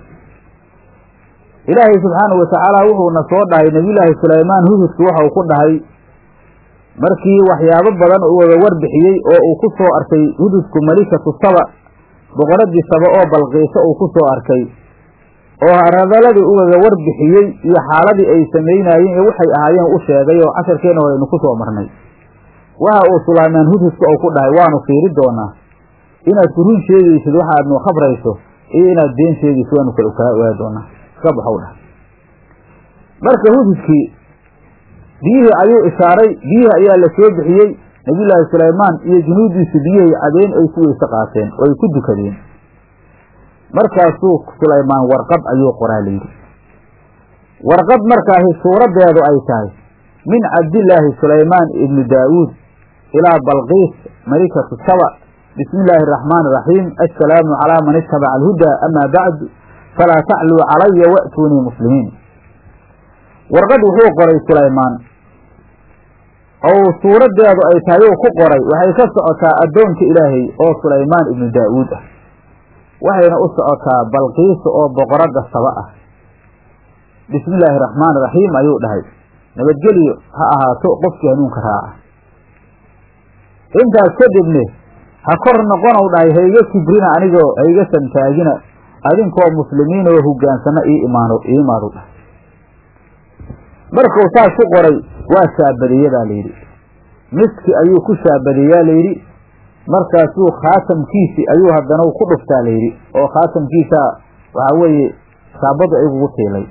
ilaahay subxaanahu watacaala wuxuuna soo dhahay nebiyulaahi sulaymaan hudhudki waxau ku dhahay markii waxyaabo badan uu wada warbixiyey oo uu ku soo arkay hududku malikatu saba boqoradii saba oo balqiiso uu ku soo arkay oo radaladii ugaga warbixiyey iyo xaaladii ay samaynaayeen iyo waxay ahaayeen u sheegay oo casharkeena horeynu ku soo marnay waxa uu sulaymaan hudhudka uu ku dhahay waanu fiiri doonaa inaad ku run sheegaysid waxa aad noo khabrayso iyo inaad been sheegaysid waanu kala kaa ogaa doonaa iska baxow dhahay marka hududkii biyihii ayuu ishaaray biyihii ayaa la soo bixiyey nebiyullaahi sulaymaan iyo junuudiisu biyihii cadeen ay ku weyse qaateen oo ay ku dukadeen markaasuu sulaymaan warqad ayuu qoraa layidhi warqad markaasi suuraddeedu ay tahay min cabdillaahi sulaymaan ibni daawuud ilaa balqiis malikatu saba bismi illaahi araxmaani iraxiim assalaamu calaa man ittabaca alhudaa amaa bacdu falaa tacluu calaya wa'tuunii muslimiin warqad wuxuu qoray sulaymaan ou suuraddeedu ay tahay uu ku qoray waxay ka socotaa addoonka ilaahay oo sulaymaan ibnu daa'uud ah waxayna u socotaa balqiisa oo boqoradda saba ah bismi illaahi raxmaani raxiim ayuu dhahay nabadgelyo ha ahaato qofkii hanuunka raaca intaas kadibne ha kor noqonow dhahay hayga kibrina anigoo hayga santaagina adinkoo muslimiin oo hogaansana ii imaano ii imaadu dhahay markuu saas ku qoray waa shaabadeeye baa layidhi miski ayuu ku shaabadeeyaa layidhi markaasuu khaatamkiisi ayuu haddana ku dhuftaa layidhi oo khaatamkiisaa waxaa weeye shaabadu igugu tiilay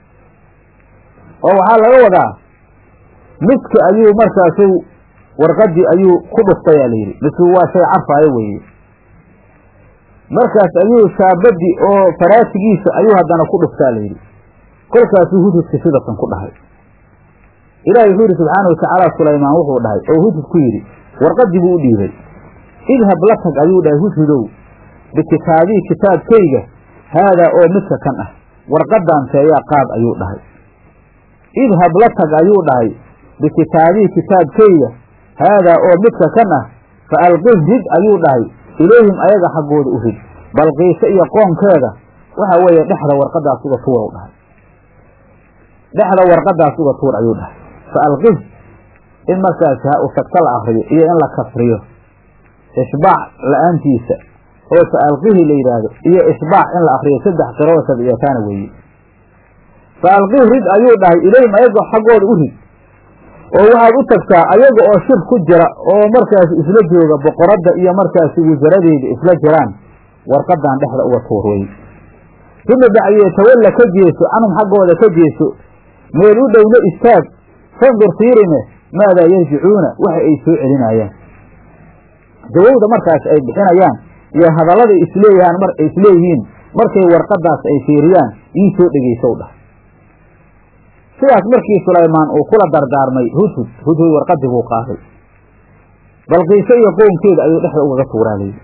oo waxaa laga wadaa miski ayuu markaasu warqadii ayuu ku dhuftayaa layidhi miskigu waa shay carfaayo weeye markaas ayuu shaabadii oo faraasigiisa ayuu haddana ku dhuftaa layidhi kolkaasuu hududka sidatan ku dhahay ilaahay wuxuu yidhi subxaana watacaala sulaymaan wuxuu dhahay oo hudud ku yidhi warqadii buu u dhiibay idhab la tag ayuu dhahay hudhudow bikitaabii kitaabkayga haadaa oo midka kan ah warqadan teeyaa qaad ayuu dhahay idhab la tag ayuu dhahay bikitaabii kitaabkayga haadaa oo midka kan ah fa alqih rid ayuu dhahay ilayhim ayaga xaggooda u rid balqiise iyo qoonkeeda waxa weeye dhexda warqadaas uga tuwaw dhahay dhexda warqadaas uga tuur ayuu dhahay fa alqih in markaasi ha usagta la akriyo iyo in la kasriyo ishbaac la-aantiisa oo fa alqihi la yidhaahdo iyo ishbaac in la akriyo saddex qiroo sabciyataana weeye fa alqih rid ayuu dhahay ilayhim ayaga xaggooda u rid oo waxaad u tagtaa ayaga oo shir ku jira oo markaasi isla jooga boqoradda iyo markaasi wasaradeeda isla jiraan warqadan dhexda uga tuur wey uma bacdiyee tawalla ka jeeso canhum xaggooda ka jeeso meel u dhowna istaag fandur fiirime maadaa yarjicuuna waxa ay soo celinayaan jawowda markaas ay bixinayaan iyo hadalladay isleeyahaan mar isleeyihiin markay warqadaas ay fiiriyaan ii soo dhegeysow dhah sidaas markii sulaymaan uu kula dardaarmay hudhud hudhud warqadii buu qaaday balqiise iyo qownkeeda ayuu dhexda ugaga tuuraa layidhi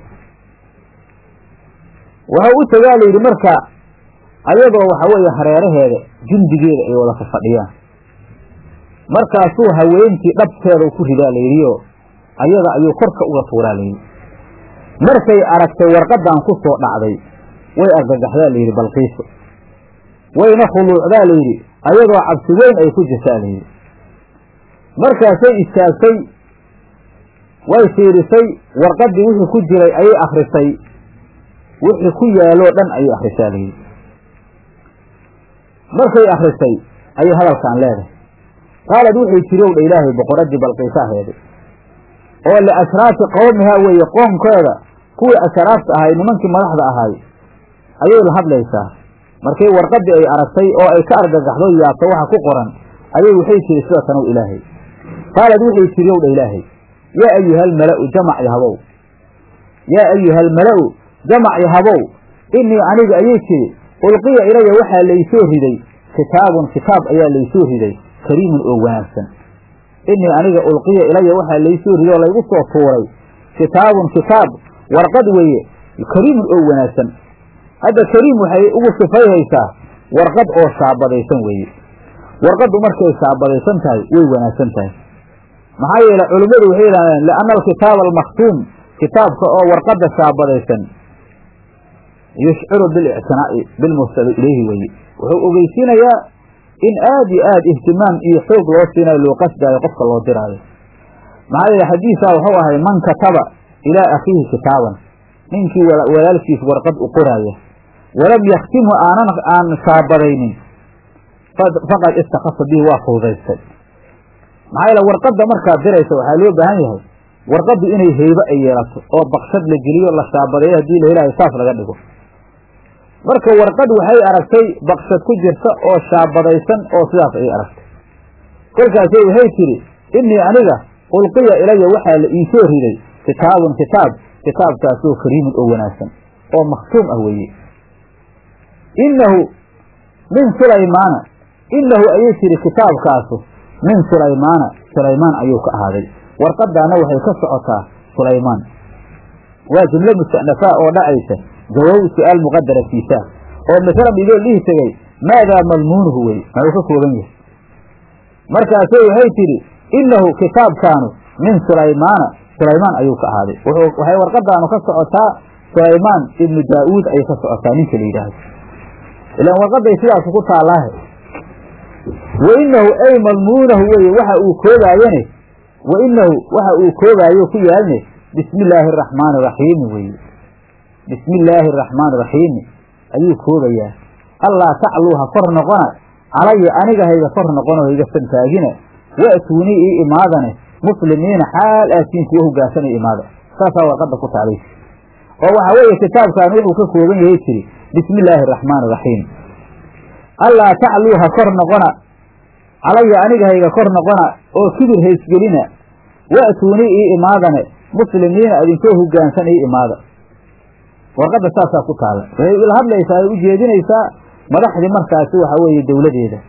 waxau u tagaa layidhi marka ayadoo waxa weeye hareeraheeda jundigeeda ay wada fafadhiyaan markaasuu haweentii dhabteeda ku ridaa layidhioo ayada ayuu korka uga tuuraa layidhi markay aragtay warqadan ku soo dhacday way argagaxdaa layidhi balqiiso wayna khuluucdaa layidhi ayadoo cabsi weyn ay ku jirtaa layidhi markaasay istaagtay way fiirisay warqaddii wixii ku jiray ayay akrisay wixii ku yaaloo dhan ayay akrisaa layidhi markay akrisay ayay hadalkaan leedahay qaalad wuxuu jirow dha ilaahay boqoraddii balqiisaaheeday oo liashraafi qowmihaa weeye qoomkeeda kuwii ashraafta ahay nimankii madaxda ahay ayay la hadlaysaa markay warqaddii ay aragtay oo ay ka argagaxdo yaabto waxa ku qoran ayay waxay tiri sida tanow ilaahay qaalad wuxuu tiriyow dha ilaahay yaa ayuhalmala'u jamac yahabow yaa ayuhalmala'u jamac yahabow innii aniga ayay tiri ulqiya ilaya waxaa laysoo riday kitaabun kitaab ayaa laysoo riday kariimun oo wanaagsan innii aniga ulqiya ilaya waxaa laysoo riday oo laygu soo tuuray kitaabun kitaab warqad weeye kariimun oo wanaagsan hadda kariim waxay ugu sifayhaysaa warqad oo shaabadaysan weeye warqaddu markay shaabadaysan tahay way wanaagsan tahay maxaa yeele culimmadu waxay yidhahdeen lianna alkitaaba almakhtuum kitaabka oo warqadda shaabadaysan yushciru bilictinaa'i bilmursali ilayhi weeye wuxuu ogeysiinayaa in aad iyo aad ihtimaam iyo xoog loo siinayo loo qasdaayo qofka loo diraayo maxaa yeele xadiisaa wuxuu ahay man kataba ilaa akhiihi kitaaban ninkii walaalkiis warqad u qoraaya walam yaktimhu aanan aan shaabadaynin faqad istakasa bihi waa fududaystay maxaa yeele warqadda markaad diraysa waxaa loo baahan yahay warqaddu inay heybo ay yeelato oo bakshad la geliyo la shaabadeeyo haddii la helaayo saas laga dhigo marka warqad waxay aragtay bakshad ku jirta oo shaabadaysan oo sidaas ayay aragtay kolkaasay waxay tidhi innii aniga ulqiya ilaya waxaa la iisoo riday kitaabun kitaab kitaabkaasoo kariimun oo wanaagsan oo makhtuum ah weeye innahu min sulaymaana innahu ayay tidhi kitaabkaasu min sulaymaana sulaymaan ayuu ka ahaaday warqadaana waxay ka socotaa sulaymaan waa jumlo musta'nafaa oo dhacaysa jawaab su-aal muqadara fiisaa oo masalan idoo dhihi tegay maadaa madmuunuhu wey maxuu ka kooban yahay markaasay waxay tidhi innahu kitaabkaanu min sulaymaana sulaymaan ayuu ka ahaaday waxay warqadaanu ka socotaa sulaymaan ibnu daa'uud ayay ka socotaa ninka la yidhaahdo ilaan warqaday sidaasu ku taallaahe wa innahu ay madmuunahu weye waxa uu koobaayane wa innahu waxa uu koobaayo ku yaalne bismi illaahi araxmaani raxiimi weye bismi illaahi araxmaani raxiimi ayuu koobayaa allaa tacluu ha kor noqona calaya aniga hayga kor noqono hayga santaagina wa'tuunii ii imaadane muslimiina xaal aatiin kuwa hogaansanay imaada saasaa warqadda ku taalay oo waxaa weeye kitaabkan wuxuu ka kooban yahay tiri bismi illaahi araxmaani araxiim allaa tacluu ha kor noqona calaya aniga hayga kor noqona oo kibir haysgelina wa'tuunii ii imaadane muslimiina idinkoo hogaansan ii imaada warqadda saasaa ku taalla waxay ila hadlaysaa ay u jeedinaysaa madaxdii markaasi waxaa weeye dowladeeda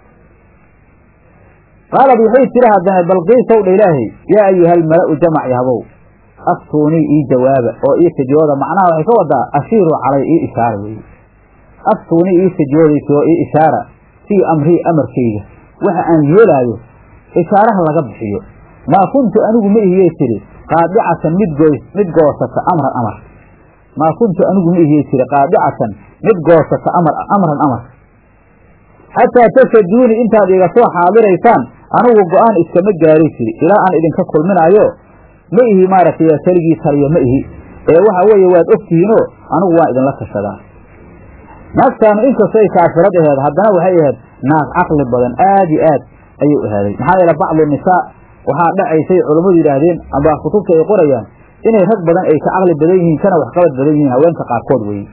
qaalad waxay tiri haddana balqiisow dha ilaahay yaa ayuhalmala'u jamac yahabow aftuunii ii jawaaba oo ii fidiyooda macnaha waxay ka wadaa ashiiruu calay ii ishaara weeye aftuunii ii fidiyoodaysoo ii ishaara fii amrii amarkayga waxa aan yeelaayo ishaaraha laga bixiyo maa kuntu anigu ma ihiyey tiri qaadicatan mid goys mid goosata amran amar maa kuntu anigu ma ihiyey tiri qaadicatan mid goosata amar amran amar xataa tashaduuni intaad iga soo xaadiraysaan anigu go-aan iskama gaari jiri ilaa aan idinka kulminaayo ma ihi maaragtay keligii taliya ma ihi ee waxa weeye waad ogtihiinoo anigu waan idinla tashadaa naagtaanu inkastay kaafirad aheed haddana waxay ahayd naag caqli badan aad iyo aad ayuu ahaaday maxaa yeele bacdu nisaa waxaa dhacaysay culammadu yidhaahdeen amba kutubta ay qorayaan inay rag badan ay ka caqli badan yihiin kana waxqabad badan yihiin haweenka qaarkood weye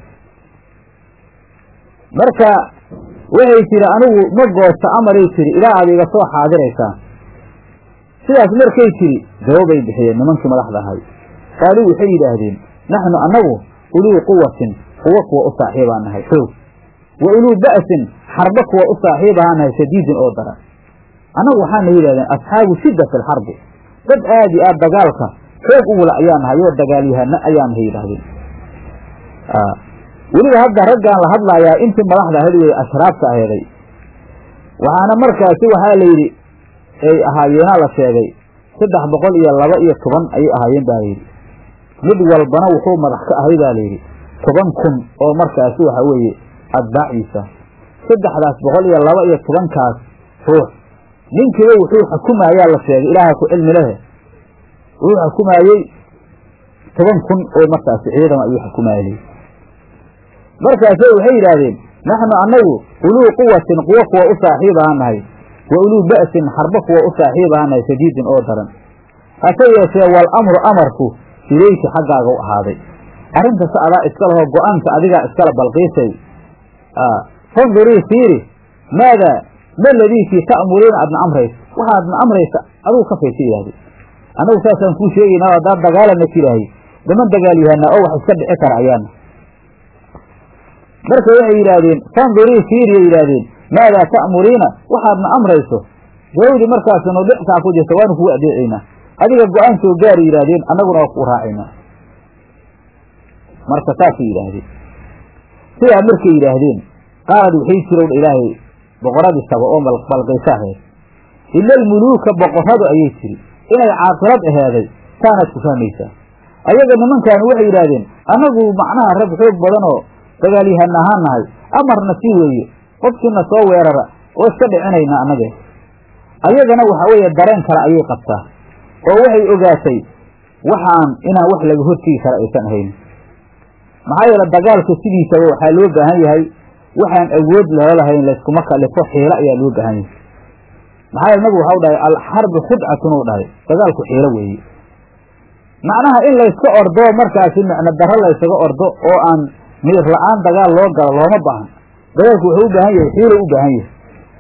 marka waxay tiri anigu ma goosta amaray tiri ilaa aad iga soo xaadiraysaan sidaas markay tiri jawaabay bixiyeen nimankii madaxda ahay qaaluu waxay yidhaahdeen naxnu annagu uluu quwatin kuwa kuwa u saaxiibaa nahay xoog wa uluu ba'sin xarbo kuwa u saaxiibahaa nahay shadiidin oo daran annagu waxaana yidhahdeen asxaabu shidda fi lxarbi dad aad iyo aad dagaalka xoog ugula ayaa nahay oo dagaalyahana ayaa nahay yidhaahdeen weliba hadda raggaan la hadlaayaa intii madaxda ahayd wey ashraabta aheeday waxaana markaasi waxaa la yidhi ay ahaayeenaa la sheegay saddex boqol iyo laba iyo toban ayay ahaayeen baa layidhi mid walbana wuxuu madax ka ahay baa layidhi toban kun oo markaasi waxa weeye atbaaciisa saddexdaas boqol iyo laba iyo tobankaas ruux ninkiiba wuxuu xukumayaa la sheegay ilaaha ku cilmi lehe wuxuu xukumaayey toban kun oo markaasi ciidama ayuu xukumaayay markaase waxay yidhaahdeen naxnu annagu uluu quwatin quwo kuwa u saaxiib ahaa nahay wa uluu ba'sin xarbo kuwa u saaxiib ahaa nahay shadiidin oo daran hase yeeshee wal amru amarku ilayki xaggaaga u ahaaday arrintas adaa iska laho go-aanka adigaa iskala balqiisay fandurii fiiri maadaa ma ladiikii ta'muriina aadna amraysa waxaadna amraysa adigu ka faysa yidhahde annagu saasaan kuu sheegaynaa haddaad dagaalana tiraahay niman dagaalyahanaa oo wax iska dhici kara ayaana marka waxay yidhaahdeen fandurii fiiriyay yidhaahdeen maadaa ta'muriina waxaadna amrayso jawaabdii markaasi nudictaa ku jirta waanu kugu adeecaynaa adiga go-aan soo gaari yidhaahdeen annaguna waa kuu raacaynaa marka saasay yidhaahdeen sidaa markay yidhaahdeen qaalad waxay jirowdha ilaahay boqoradii saba oo balqaysa aheed ila almuluuka boqorradu ayay tiri inay caaqilad aheeday saanaad ku fahmaysaa ayaga nimankaani waxay yidhaahdeen annagu macnaha rag xoog badan oo dagaalyahan ahaan nahay amarna sii weeye qofkiina soo weerara oo iska dhicinayna annage ayagana waxa weeye dareen kale ayay qabtaa oo waxay ogaatay waxaan inaan wax laga hortegi kara aysan ahayn maxaa yeele dagaalka sidiisaba waxaa loo baahan yahay waxaan awood loo lahayn layskuma kalifo xiilo ayaa loo baahan yahay maxaa yeele nabigu waxau dhahay alxarbi khudcatun uu dhahay dagaalku xiilo weeye macnaha in layska ordo markaasi micno darro laysaga ordo oo aan miir la-aan dagaal loo galo looma baahan dagaalku wuxuu u baahan yahay xiilo u baahan yahay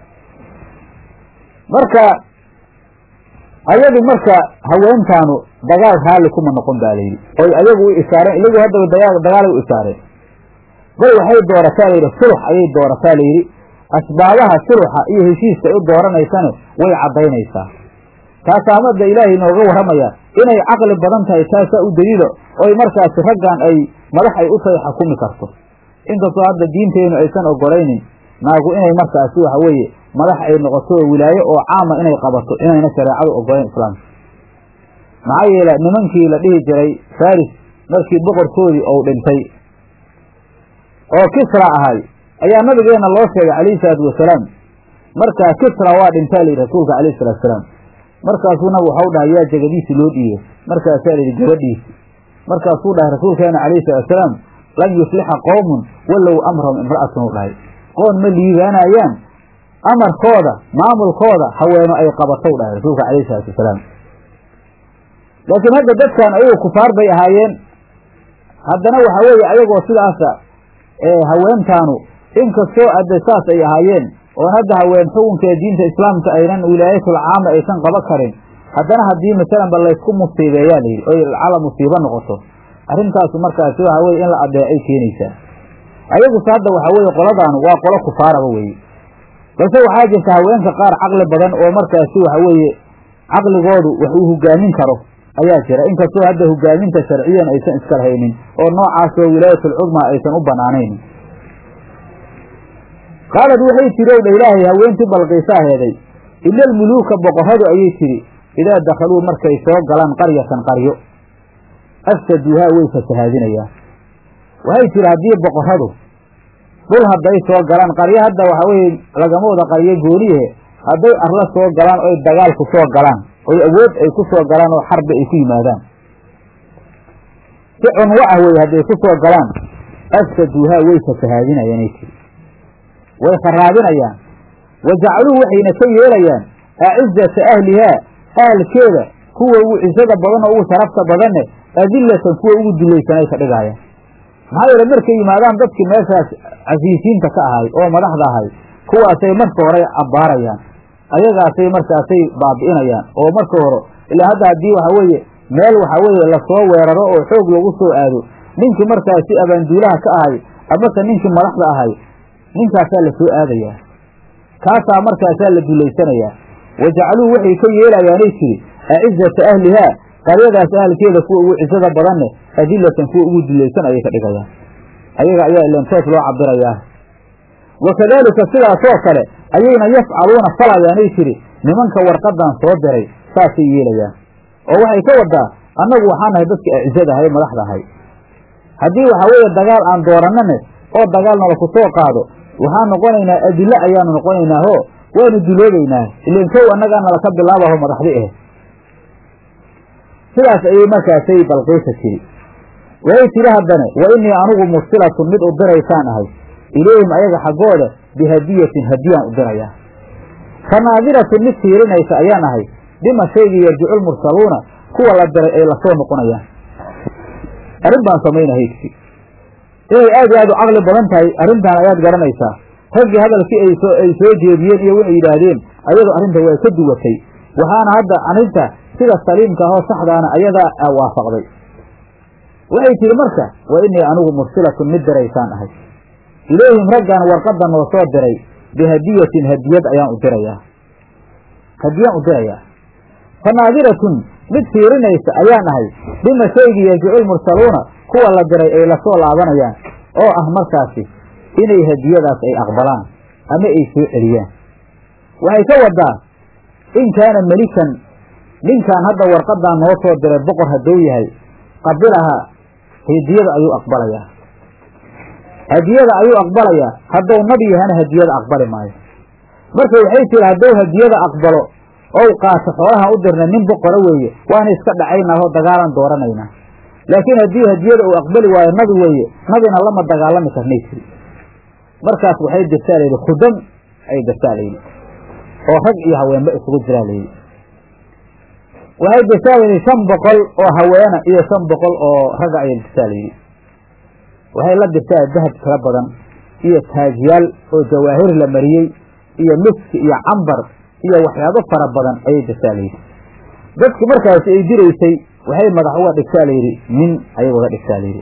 marka ayadu marka haweentaanu dagaal raalli kuma noqon baa layidhi oy ayagu u isaareen ilagu haddaba dagaa dagaalay u isaareen bal waxay doorataa layidhi sulux ayay doorataa layidhi asbaabaha suluxa iyo heshiiska ay u dooranaysane way caddaynaysaa taasaa madda ilaahay inooga warramaya inay caqli badan tahay taasaa u daliilo oy markaasi raggan ay madax ay u tahay xakumi karto inkastoo hadda diinteennu aysan ogolaynin naagu inay markaasi waxa weeye madax ay noqoto oo wilaaye oo caama inay qabato inayna shareecadu ogolayn islaamka maxaa yeele nimankii la dhihi jiray faris markii boqorkoodii ou dhintay oo kisra ahay ayaa nabigeenna loo sheegay calayhi salaatu wasalaam markaa kisra waa dhintaa layidhi rasuulka calayhi salatu wasalaam markaasuu nabigu waxau dhahay yaa jegadiisi loo dhiibay markaasaa layidhi gabadhiisi markaasuu dhahay rasuulkeena calayhi salatu wasalaam lan yuflixa qowmun wallow amrahum imra'atun u dhahay qoon ma liibaanayaan amarkooda maamulkooda haweeno ay qabatow dhahay rasuulka calayhi salaatu wasalaam laakiin hadda dadkan ayagu kufaar bay ahaayeen haddana waxa weeye ayagoo sidaasa haweentaanu inkastoo adde saas ay ahaayeen oon hadda haween xukunka diinta islaamka aynan wilaayatul caama aysan qaba karin haddana haddii masalan ba laysku musiibeeyaa layidhi oy cala musiibo noqoto arrintaasu markaasi waxa weye in la adeecay keenaysaa ayaguse hadda waxa weeye qoladaanu waa qolo kufaaraba weeye balse waxaa jirta haweenka qaar caqli badan oo markaasi waxa weeye caqligoodu wax uu hogaamin karo ayaa jira inkastoo hadda hogaaminta sharciyan aysan iska lahaynin oo noocaasoo wilaayatul-cudmaa aysan u banaanayn qaalad waxay tiri ow dha ilaahay haweentii balqiisa aheeday ila almuluuka boqorradu ayay tidhi idaa dakhaluu markay soo galaan qaryatan qaryo afsaduuhaa way fasahaadinayaan waxay tihi haddii boqorradu dhul hadday soo galaan qaryo hadda waxa weeye lagama wada qaryo gooniyahe hadday arla soo galaan oy dagaal ku soo galaan oy awood ay ku soo galaan oo xarbi ay ku yimaadaan si cunwo ah wey hadday ku soo galaan afsaduuhaa way fasahaadinayaanay tiri way kharaabinayaan wa jacaluu waxayna ka yeelayaan acizata ahlihaa ahalkeeda kuwa ugu cisada badan oo ugu sharafta badanne adillatan kuwa ugu dulaysanay ka dhigaayaan maxaa yeele markay yimaadaan dadkii meeshaas casiisiinta ka ahay oo madaxda ahay kuwaasay marka hore abbaarayaan ayagaasay markaasay baabi'inayaan oo marka hore ilaa hadda haddii waxa weeye meel waxa weeye lasoo weeraro oo xoog lagu soo aado ninkii markaasi abaanduulaha ka ahay amase ninkii madaxda ahay ninkaasaa la soo aadayaa kaasaa markaasaa la dulaysanayaa wa jacaluu waxay ka yeelayaanay tiri acizata ahlihaa qaryadaas ahalkeeda kuwa ugu cisada badanne adilatan kuwa ugu dulaysan ayay ka dhigayaan ayaga ayaa ilantoos loo cabirayaa wa kadaalika sidaasoo kale ayayna yafcaluuna falayaanay tiri nimanka warqadan soo diray saasay yeelayaan oo waxay ka wadaa annagu waxaa nahay dadka acizada ahay madaxda ahay haddii waxaa weeye dagaal aan doorannane oo dagaal nala ku soo qaado waxaan noqonaynaa adilo ayaanu noqonaynaa ho waanu duloobaynaa ilan kow annagaa nala ka bilaabaho madaxdi eh sidaas ayay markaasay balqiisa tiri waxay tidhi haddane wa innii anugu mursilatun mid u diraysaan ahay ilayhim ayaga xaggooda bihadiyatin hadiyaan u dirayaa fa naadiratun mid fiirinaysa ayaan ahay bima shaygii yarjicu lmursaluuna kuwa la diray ay lasoo noqonayaan arrin baan samaynahay tiri inay aad iyo aad u caqli badan tahay arrintan ayaad garanaysaa raggii hadalkii ay soo ay soo jeediyeen iyo waxay yidhaahdeen ayadu arrinta waa ka duwatay waxaana hadda arrinta sida saliimka ahoo saxdaana ayadaa waafaqday waxay tihi marka wa innii anigu mursilatun mid diraysaan ahay ilayhim raggan warqadda noo soo diray bihadiyatin hadiyad ayaan u dirayaa hadiyaan u dirayaa fa naadiratun mid fiirinaysa ayaan ahay bima shaygii yarjicu lmursaluuna kuwa la diray ay lasoo laabanayaan oo ah markaasi inay hadiyadaas ay aqbalaan ama ay soo celiyaan waxay ka wadaa in kaana melikan ninkan hadda warqadan noo soo diray boqor hadduu yahay qabilaha hadiyada ayuu aqbalayaa hadiyada ayuu aqbalayaa hadduu nabi yahana hadiyada aqbali maayo marka waxay tiri hadduu hadiyada aqbalo ou qaato xoolaha u dirna nin boqora weeye waana iska dhacaynaa oo dagaalan dooranaynaa laakiin haddii hadiyada uu aqbali waayo nabi weeye nabina lama dagaalami karnay tiri markaas waxay dirtaa layidhi khudam ay dirtaa layidhi oo rag iyo haweenba isugu jiraa layidhi waxay dirtaa layidhi shan boqol oo haweena iyo shan boqol oo ragga ayay dirtaa layidhi waxay la dirtaa dahab tiro badan iyo taajyaal oo jawaahir la mariyey iyo miski iyo cambar iyo waxyaabo fara badan ayay dirtaa layidhi dadki markaasi ay diraysay waxay madax uga dhigtaa layidhi nin ayay uga dhigtaa layidhi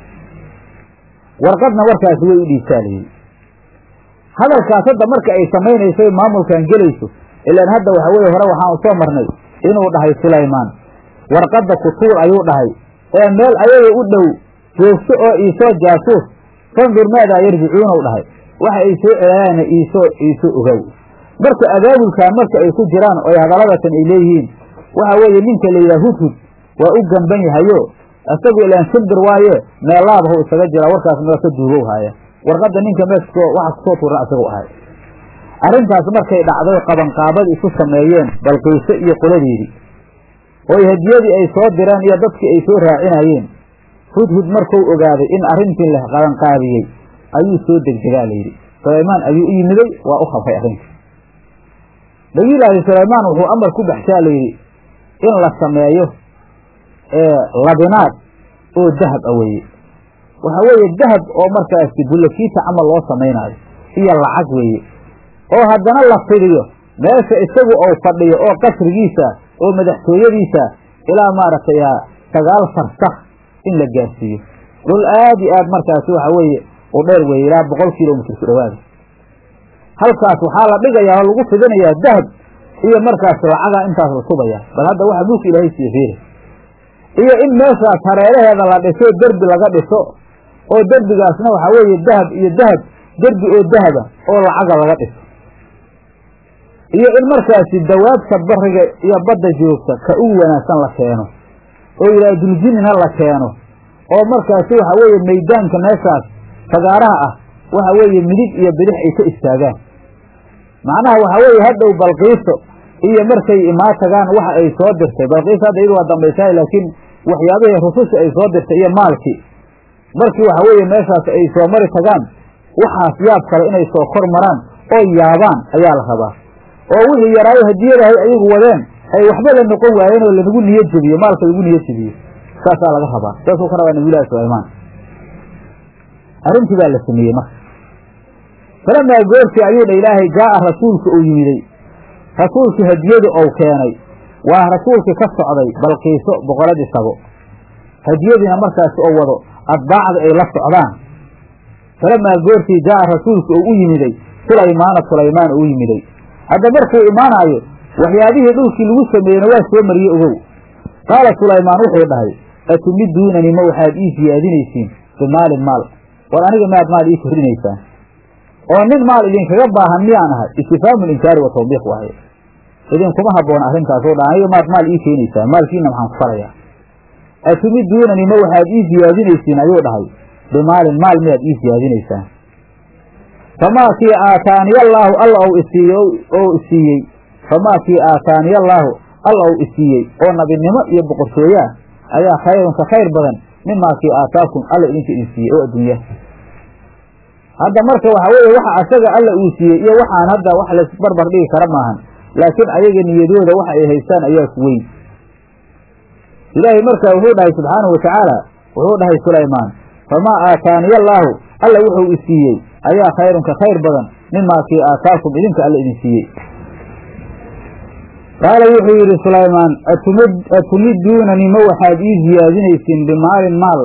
warqadna markaasi way u dhiibtaa layidhi hadalkaas hadda marka ay samaynayso maamulkan gelayso ilaan hadda waxa weye hore waxaan u soo marnay inuu dhahay sulaymaan warqadda kutuur ayuu dhahay ee meel ayaga u dhow joogto oo iisoo jaasuus fandur maadaa yarjicuuna u dhahay waxa ay soo celaayaana iisoo iisoo ogow marka abaabulkan marka ay ku jiraan oy hadalladatan ay leeyihiin waxa weeye ninka la yidhaha hudhud waa u gamban yahayo isagu ilaan shimbir waaye meelaabahu isaga jiraa warkaas meel ka duugow haaya warqadda ninka meesko waxa kusoo tuura isagu ahay arrintaas markay dhacday qabanqaabadii isu sameeyeen balqiise iyo qoladeedii ooy hadiyadii ay soo direen iyo dadkii ay soo raacinayeen hudhud markuu ogaaday in arrintii la qabanqaabiyey ayuu soo degdegaa layidhi sulaymaan ayuu u yimiday waa u khabray arrintii nabiyulaahi sulaymaan wuxuu amar ku baxshaa layidhi in la sameeyo labinaad oo dahab a weeye waxa weeye dahab oo markaasi bullakiita camal loo samaynaayo iyo lacag weeye oo haddana la fidiyo meesha isagu ou fadhiyo oo qasrigiisa oo madaxtooyadiisa ilaa maaragtay sagaal farsakh in la gaarsiiyo dhul aad iyo aad markaasi waxa weeye u dheer weeye ilaa boqol kilomitr ku dhawaada halkaas waxaa la dhigayaa oo lagu fidinayaa dahab iyo markaas lacaga intaas la subaya bal hadda waxa mulka ilaahay siiye fiiri iyo in meeshaas hareeraheeda la dhiso derbi laga dhiso oo derbigaasna waxaa weeye dahab iyo dahab derbi oo dahaba oo lacaga laga dhiso iyo in markaasi dawaabta bariga iyo badda joogta ka ugu wanaagsan la keeno oo ilaa duljinina la keeno oo markaasi waxa weeye maydaanka meeshaas fagaaraha ah waxa weeye midig iyo bidix ay ka istaagaan macnaha waxa weeye hadhow balqiiso iyo markay imaa tagaan waxa ay soo dirtay balqiiso hadda iyadu waa dambaysahay laakiin waxyaabihii rususha ay soo dirtay iyo maalkii markii waxa weeye meeshaas ay soo mari tagaan waxaas yaab kale inay soo kor maraan oo yaabaan ayaa la rabaa oo wixii yaraayo hadiyadahay ayagu wadeen ay waxba la noqon waayeen oo lanagu niyo jebiyo maalka lagu niyo jebiyo saasaa laga rabaa saasuu ka rabaa nabiyulahi sulaymaan arrintii baa la sameeyey marka falamaa goortii ayuu dha ilaahay jaa'a rasuulka uu yimiday rasuulkii hadiyadu ou keenay waa rasuulkii ka socday balqiiso boqoladii sabo hadiyadiina markaasi oo wado adbaacda ay la socdaan falamaa goortii jaa'a rasuulka uu u yimiday sulaymaana sulaymaan uu yimiday hadda markuu imaanaayo waxyaabihii dhulkii lagu sameeyeyna waa soo mariyey ogow qaala sulaymaan wuxuu dhahay atumiduunani ma waxaad ii siyaadinaysiin bimaalin maal war aniga miyaad maal ii kordhinaysaan oo nin maal idinkaga baahan miyaan ahay istifhaamu linkaari wa tawbiiq waaye idinkuma habboona arrintaas oo dhan aniga maad maal ii keenaysaan maalkiina maxaan ku falayaa atumiduunani ma waxaad ii siyaadinaysiin ayuu dhahay bimaalin maal miyaad ii siyaadinaysaan famaa kii aataaniyallaahu alla ou isiiye oo isiiyey famaa kii aataaniyallaahu alla ou isiiyey oo nabinimo iyo boqortooyaa ayaa khayrun ka khayr badan mimaa kii aataakum alla idinka idin siiyey oo adduunya hadda marka waxa weeye waxa asaga alla uu siiyey iyo waxaan hadda wax laisbarbar dhigi kara maahan laakiin ayaga niyadooda waxa ay haystaan ayaa ku weyn ilaahay marka wuxuu dhahay subxaanahu watacaala wuxuu dhahay sulaymaan famaa aataaniyallaahu alla wuxuu isiiyey ayaa khayrun ka khayr badan mimaa kii aataakum idinka alla idin siiyey qaala wuxuu yidhi sulaymaan atumiduunani ma waxaad ii siyaadinaysiin bimaalin maal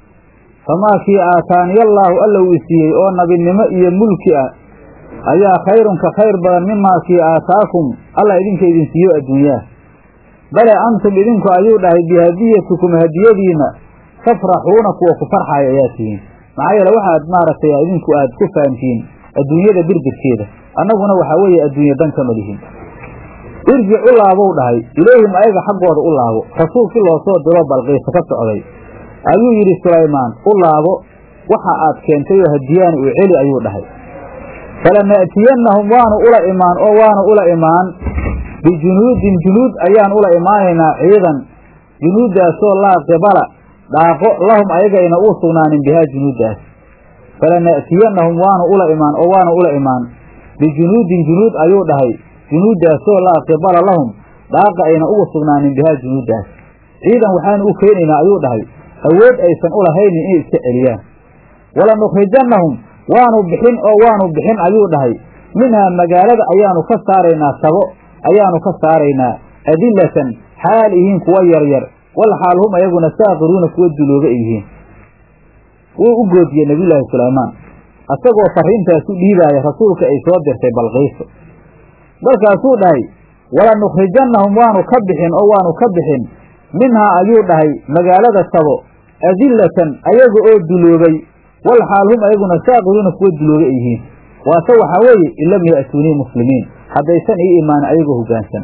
famaa kii aataaniyallaahu alla uu isiiyey oo nabinimo iyo mulki ah ayaa khayrun ka khayr badan mimaa kii aataakum alla idinka idin siiyo adduunyaha bale antum idinku ayuu dhahay bihadiyatikum hadiyadiina tafraxuuna kuwa ku farxaaya ayaa tihiin maxaa yeele waxaad maaragtay idinku aad ku fahamtihiin adduunyada birbirkeeda annaguna waxaa weeye adduunye dan kama lihin irjic u laabow dhahay ilayhim ayaga xaggooda u laabo rasuulkii loo soo diro balqiisa ka socday ayuu yidhi sulaymaan u laabo waxa aad keentay oo hadiyaani uu celi ayuu dhahay falana'tiyannahum waanu ula imaan oo waanu ula imaan bijunuudin junuud ayaan ula imaanaynaa ciidan junuuddaasoo laa qibala dhaaqo lahum ayagayna uu sugnaanin bihaa junuuddaas falana'tiyannahum waanu ula imaan oo waanu ula imaan bijunuudin junuud ayuu dhahay junuuddaasoo laa qibala lahum dhaaqa ayna ugu sugnaanin bihaa junuuddaas ciidan waxaanu u keenaynaa ayuu dhahay awood aysan u lahaynin inay iska celiyaan walanukhrijannahum waanu bixin oo waanu bixin ayuu dhahay minhaa magaalada ayaanu ka saaraynaa sabo ayaanu ka saaraynaa adillatan xaal ihiin kuwa yaryar wal xaal hum ayaguna saaqiruuna kuwa dulooga ay yihiin wuu u goodiyey nebiyulaahi sulaymaan asagoo farriintaas u dhiibaaya rasuulka ay soo dirtay balqiiso markaasuu dhahay walanukhrijannahum waanu ka bixin oo waanu ka bixin minhaa ayuu dhahay magaalada sabo adillatan ayaga oo duloobay wal xaal hum ayaguna saaqiruuna kuwa dulooga ay yihiin waase waxaa weeye in lam ya'tuunii muslimiin haddaysan ii imaanin ayagoo hoggaansan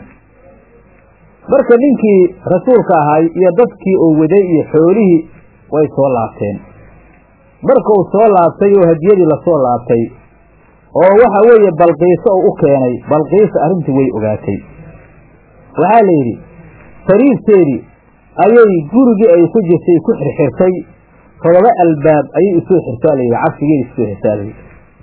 marka ninkii rasuulka ahay iyo dadkii uu waday iyo xoolihii way soo laabteen markuu soo laabtay oo hadiyadii lasoo laabtay oo waxa weeye balqiiso uu u keenay balqiisa arrintii way ogaatay waxaa la yidhi sariirteedii ayay gurigii ay ku jirtay ku xirxirtay todoba albaab ayay isoo xirtaa layidhi cabsigeeda isoo xirtaa layidhi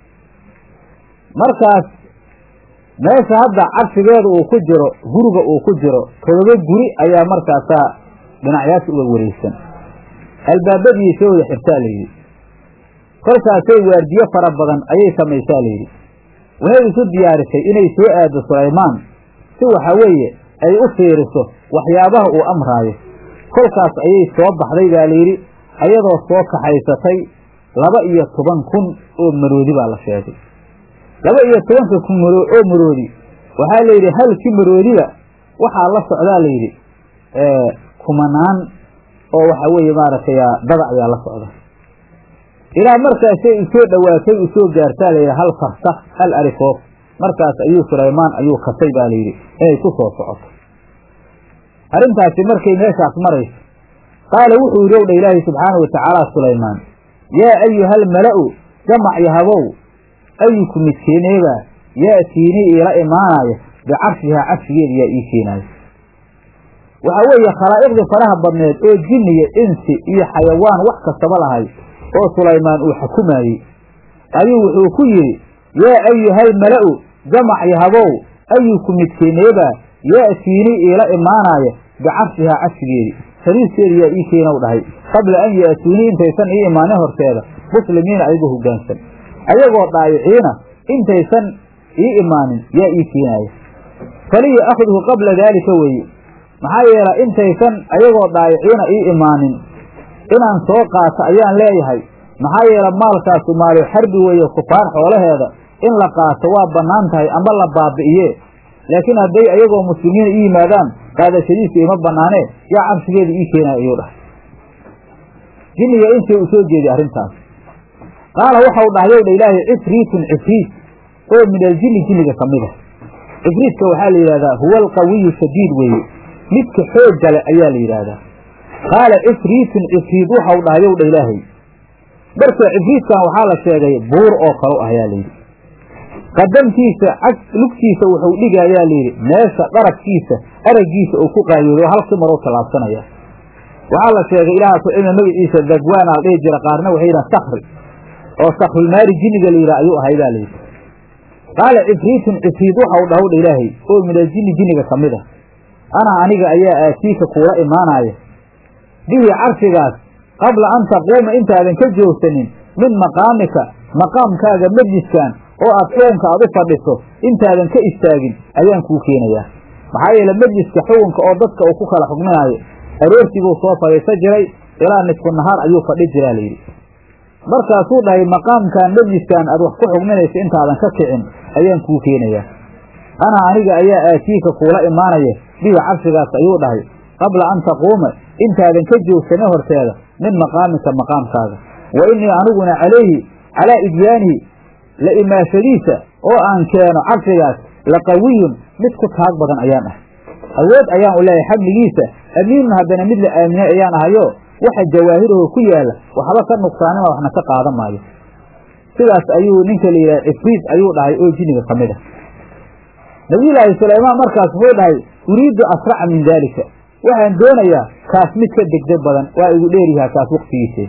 markaas meesha hadda cabsigeeda uu ku jiro guriga uu ku jiro todoba guri ayaa markaasaa dhinacyaasha uga wareegsan albaabadii soo wada xirtaa layidhi kolkaasay waardiyo fara badan ayay samaysaa layidhi waxay isu diyaarisay inay soo aado sulaymaan si waxa weeye ay u fiiriso waxyaabaha uu amraayo kolkaas ayay soo baxday baa layidhi ayadoo soo kaxaysatay laba iyo toban kun oo maroodi baa la sheegay laba iyo tobanka kun oo maroodi waxaa layidhi halkii maroodiba waxaa la socdaa layidhi kumanaan oo waxa weeye maaragtay dada ayaa la socda ilaa markaasay usoo dhowaatay usoo gaartaa layidhi hal farsak hal arifoof markaas ayuu sulaymaan ayuu kasay baa layidhi inay ku soo socoto arrintaasi markay meeshaas marayso qaala wuxuu yidhi ow dha ilaahay subxaana wa tacaala sulaymaan yaa ayuhal mala'u jamac yahabow ayuku midkeeneebaa ya'tiinii iila imaanaya bicarshihaa carshigeeda yaa ii keenaayo waxaa weeye khalaa'iqdii faraha badneed oo jinniya insi iyo xayawaan wax kastaba lahay oo sulaymaan uu xukumaayey ayuu wuxuu ku yidhi yaa ayuhal mala'u jamac yahabow ayuku midkeeneebaa ya'tiinii iila imaanaya bicarshihaa carshigeedi sariirteeda yaa ii keenow dhahay qabla an ya'tuunii intaysan ii imaanin horteeda muslimiina ayagoo hoggaansan ayagoo dhaayiciina intaysan ii imaanin yaa ii keenaaya faliya akhduhu qabla daalika weeye maxaa yeelay intaysan ayagoo dhaayiciina ii imaanin inaan soo qaato ayaan leeyahay maxaa yeele maalkaasu maalu xarbi weeye kufaar xoolaheeda in la qaato waa bannaan tahay amba la baabi'iye laakiin hadday ayagoo muslimiina ii yimaadaan qaadashadiisu ima bannaanee yaa cabsigeeda ii keenaya ayuu dhahay jinniga intii uu soo jeeday arrintaas qaala waxau dhahay ow dha ilaahay cifriitun cifriit oo min aljinni jinniga ka mid a cifriitka waxaa la yidhahdaa huwa alqawiyu shadiid weeye midka xoogga le ayaa la yidhaahdaa qaala cifriitun cifriid waxau dhahay ow dha ilaahay marka cifriidkan waxaa la sheegay buur oo kalo ah ayaa layidhi qadamkiisa cag lugtiisa wuxuu dhigayaa layidhi meesha dharagkiisa araggiisa uu ku qaayoodo halkii maroo tallaabsanaya waxaa la sheegay ilaaha ku cilmi magaciisa dagwaana la dhihi jira qaarna waxay yidhaha sakri oo sakrulmaari jinniga la yidhaha ayuu ahay baa layidhi qaala cifriitun cifriid waxau dhahow dha ilaahay oo minaljinni jinniga ka mid a ana aniga ayaa aatiika kuula imaanaya bihi carshigaas qabla an taquuma intaadan ka joogsanin min maqaamika maqaamkaaga majliskan oo aad xukunka aad u fadhiso intaadan ka istaagin ayaan kuu keenayaa maxaa yeele majliska xukunka oo dadka uu ku kala xugminaayo aroortiibuu soo fadhiisan jiray ilaa nisfu nahaar ayuu fadhi jiraa layidhi markaasuu dhahay maqaamkan majliskan aad wax ku xugminaysa intaadan ka kicin ayaan kuu keenayaa ana aniga ayaa aatiika kuula imaanaya bihi carshigaas ayuu dhahay qabla an taquuma intaadan ka joogsanin horteeda min maqaamika maqaamkaaga wa innii aniguna calayhi calaa idyaanihi la imaashadiisa oo aan keeno carshigaas la qawiyun mid ku taag badan ayaan ah awood ayaan u leeyahay xamligiisa amiinun haddana mid la aaminay ayaan ahayo waxa jawaahiraho ku yaala waxba ka nuqsaanima waxna ka qaadan maayo sidaas ayuu ninka la yidhaha cifriid ayuu dhahay oo jinniga ka mid a nabiyullaahi sulaymaan markaas wuxuu dhahay uriidu asraca min daalika waxaan doonayaa kaas mid ka degdeg badan waa igu dheeryahaa kaas waqtigiise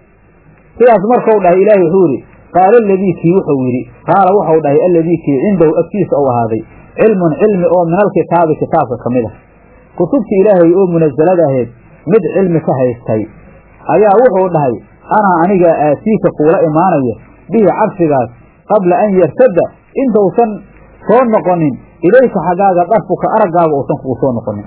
sidaas markau dhahay ilaahay wuxuu yidhi qaala aladii kii wuxuu yidhi qaala wuxuu dhahay alladii kii cindahu agtiisa ou ahaaday cilmun cilmi oo min alkitaabi kitaabka ka mid ah kutubta ilaahay oo munasalada ahayd mid cilmi ka haystay ayaa wuxuu dhahay anaa anigaa aatiika kuula imaanaya bihi carshigaas qabla an yartada intausan soo noqonin ilayka xaggaaga darfuka araggaaga uusan kugu soo noqonin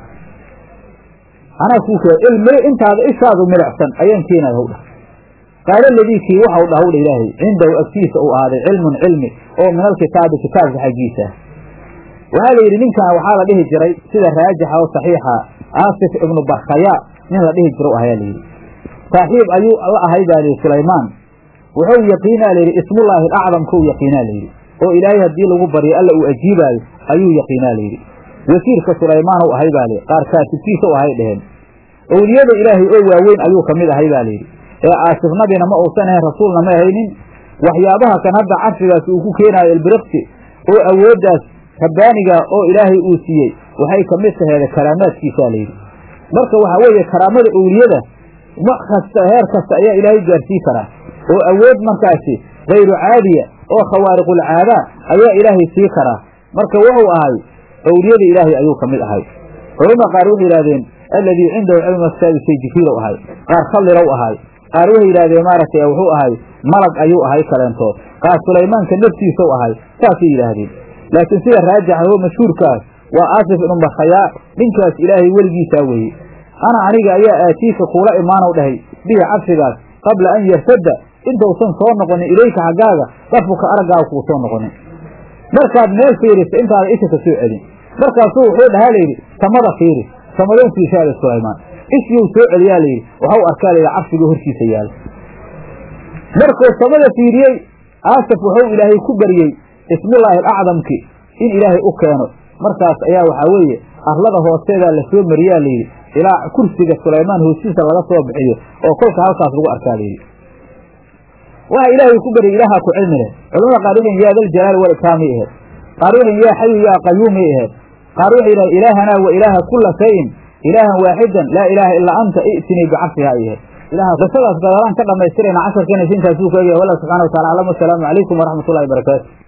anaa kuu kee ilmi intaada ishaadu milicsan ayaan keenaya hw dhah qaala aladii kii waxau dhah wdha ilaahay cindahu agtiisa uu ahaaday cilmun cilmi oo min alkitaabi kitaabka xaggiisa ah waxaa la yidhi ninkan waxaa la dhihi jiray sida raajixa oo saxiixa aasif ibnu barkhaya nin la dhihi jiro ahayaa layidhi saaxiib ayuu la ahay baa layidhi sulaymaan wuxuu yaqiinaa layidhi ismullaahi alacdamkau yaqiinaa layidhi oo ilaahay haddii lagu baryo alla uu ajiibaayo ayuu yaqiinaa layidhi wasiirka sulaymaanow ahay baa layidhi qaar kaatibkiisa u ahay dheheen owliyada ilaahay oo waaweyn ayuu ka mid ahay baa layidhi ee aasif nabina ma uusan ahayn rasuulna ma ahaynin waxyaabaha kan hadda carshigaas uu ku keenaayo ilbiriqsi oo awooddaas rabbaaniga oo ilaahay uu siiyey waxay ka mid taheeda karaamaadkiisaa layidhi marka waxaa weeye karaamada owliyada wax kasta heer kasta ayaa ilaahay gaarsii karaa oo awood markaasi kayru caadiya oo khawaariqulcaadaa ayaa ilaahay sii karaa marka wuxuu ahay owliyada ilaahay ayuu ka mid ahay culamada qaar waxay yidhahdeen alladii cindahu cilmu kitaabi shay jibriilow ahay qaar khallirow ahay qaar waxay yidhahdeen maaragtay wuxuu ahay malag ayuu ahay kaleentood qaar sulaymaanka naftiisau ahay saasay yidhaahdeen laakiin sida raajixa oo mashhuurkaas waa aasif ibnu barkhayaa ninkaas ilaahay weligiisaa weeye ana aniga ayaa aatiika kuula imaanow dhahay bihi cabsigaas qabla an yartadda intausan soo noqonin ilayka xaggaaga darfuka araggaaga kuu soo noqonin markaad meel fiirisa intaada isha ka soo celin markaasuu wuxuu dhahaa layidhi samada fiiri samadoon fiishaada sulaymaan ishiyuu soo celiyaa layidhi waxau arkaa layidhi cabsiga hortiisa yaala markuu samada fiiriyey aasaf wuxuu ilaahay ku baryey ismullaahi alacdamki in ilaahay u keeno markaas ayaa waxaa weeye arlada hoosteedaa la soo mariyaa layidhi ilaa kursiga sulaymaan hoostiisa laga soo bixiyo oo kolka halkaas lagu arkaa layidhi waxa ilaahay ku baryay ilaaha ku cilmi leh culamada qaar waxay yaa dal jalaali wal ikraamay ahayd qaar waxay yaa xayu yaa qayuumay ahayd qaar waxay yidhaha ilaahanaa wa ilaaha kulla shayin ilaahan waaxidan laa ilaaha ilaa anta i'tinii bicabsiha ay ahayd ilaha qisadaas gadalaan ka dhamaystirayna casharkeena intaasuu ka egaya wallah subxana wa tacala aclam wasalaamu calaykum waraxmat ullahi barakaatu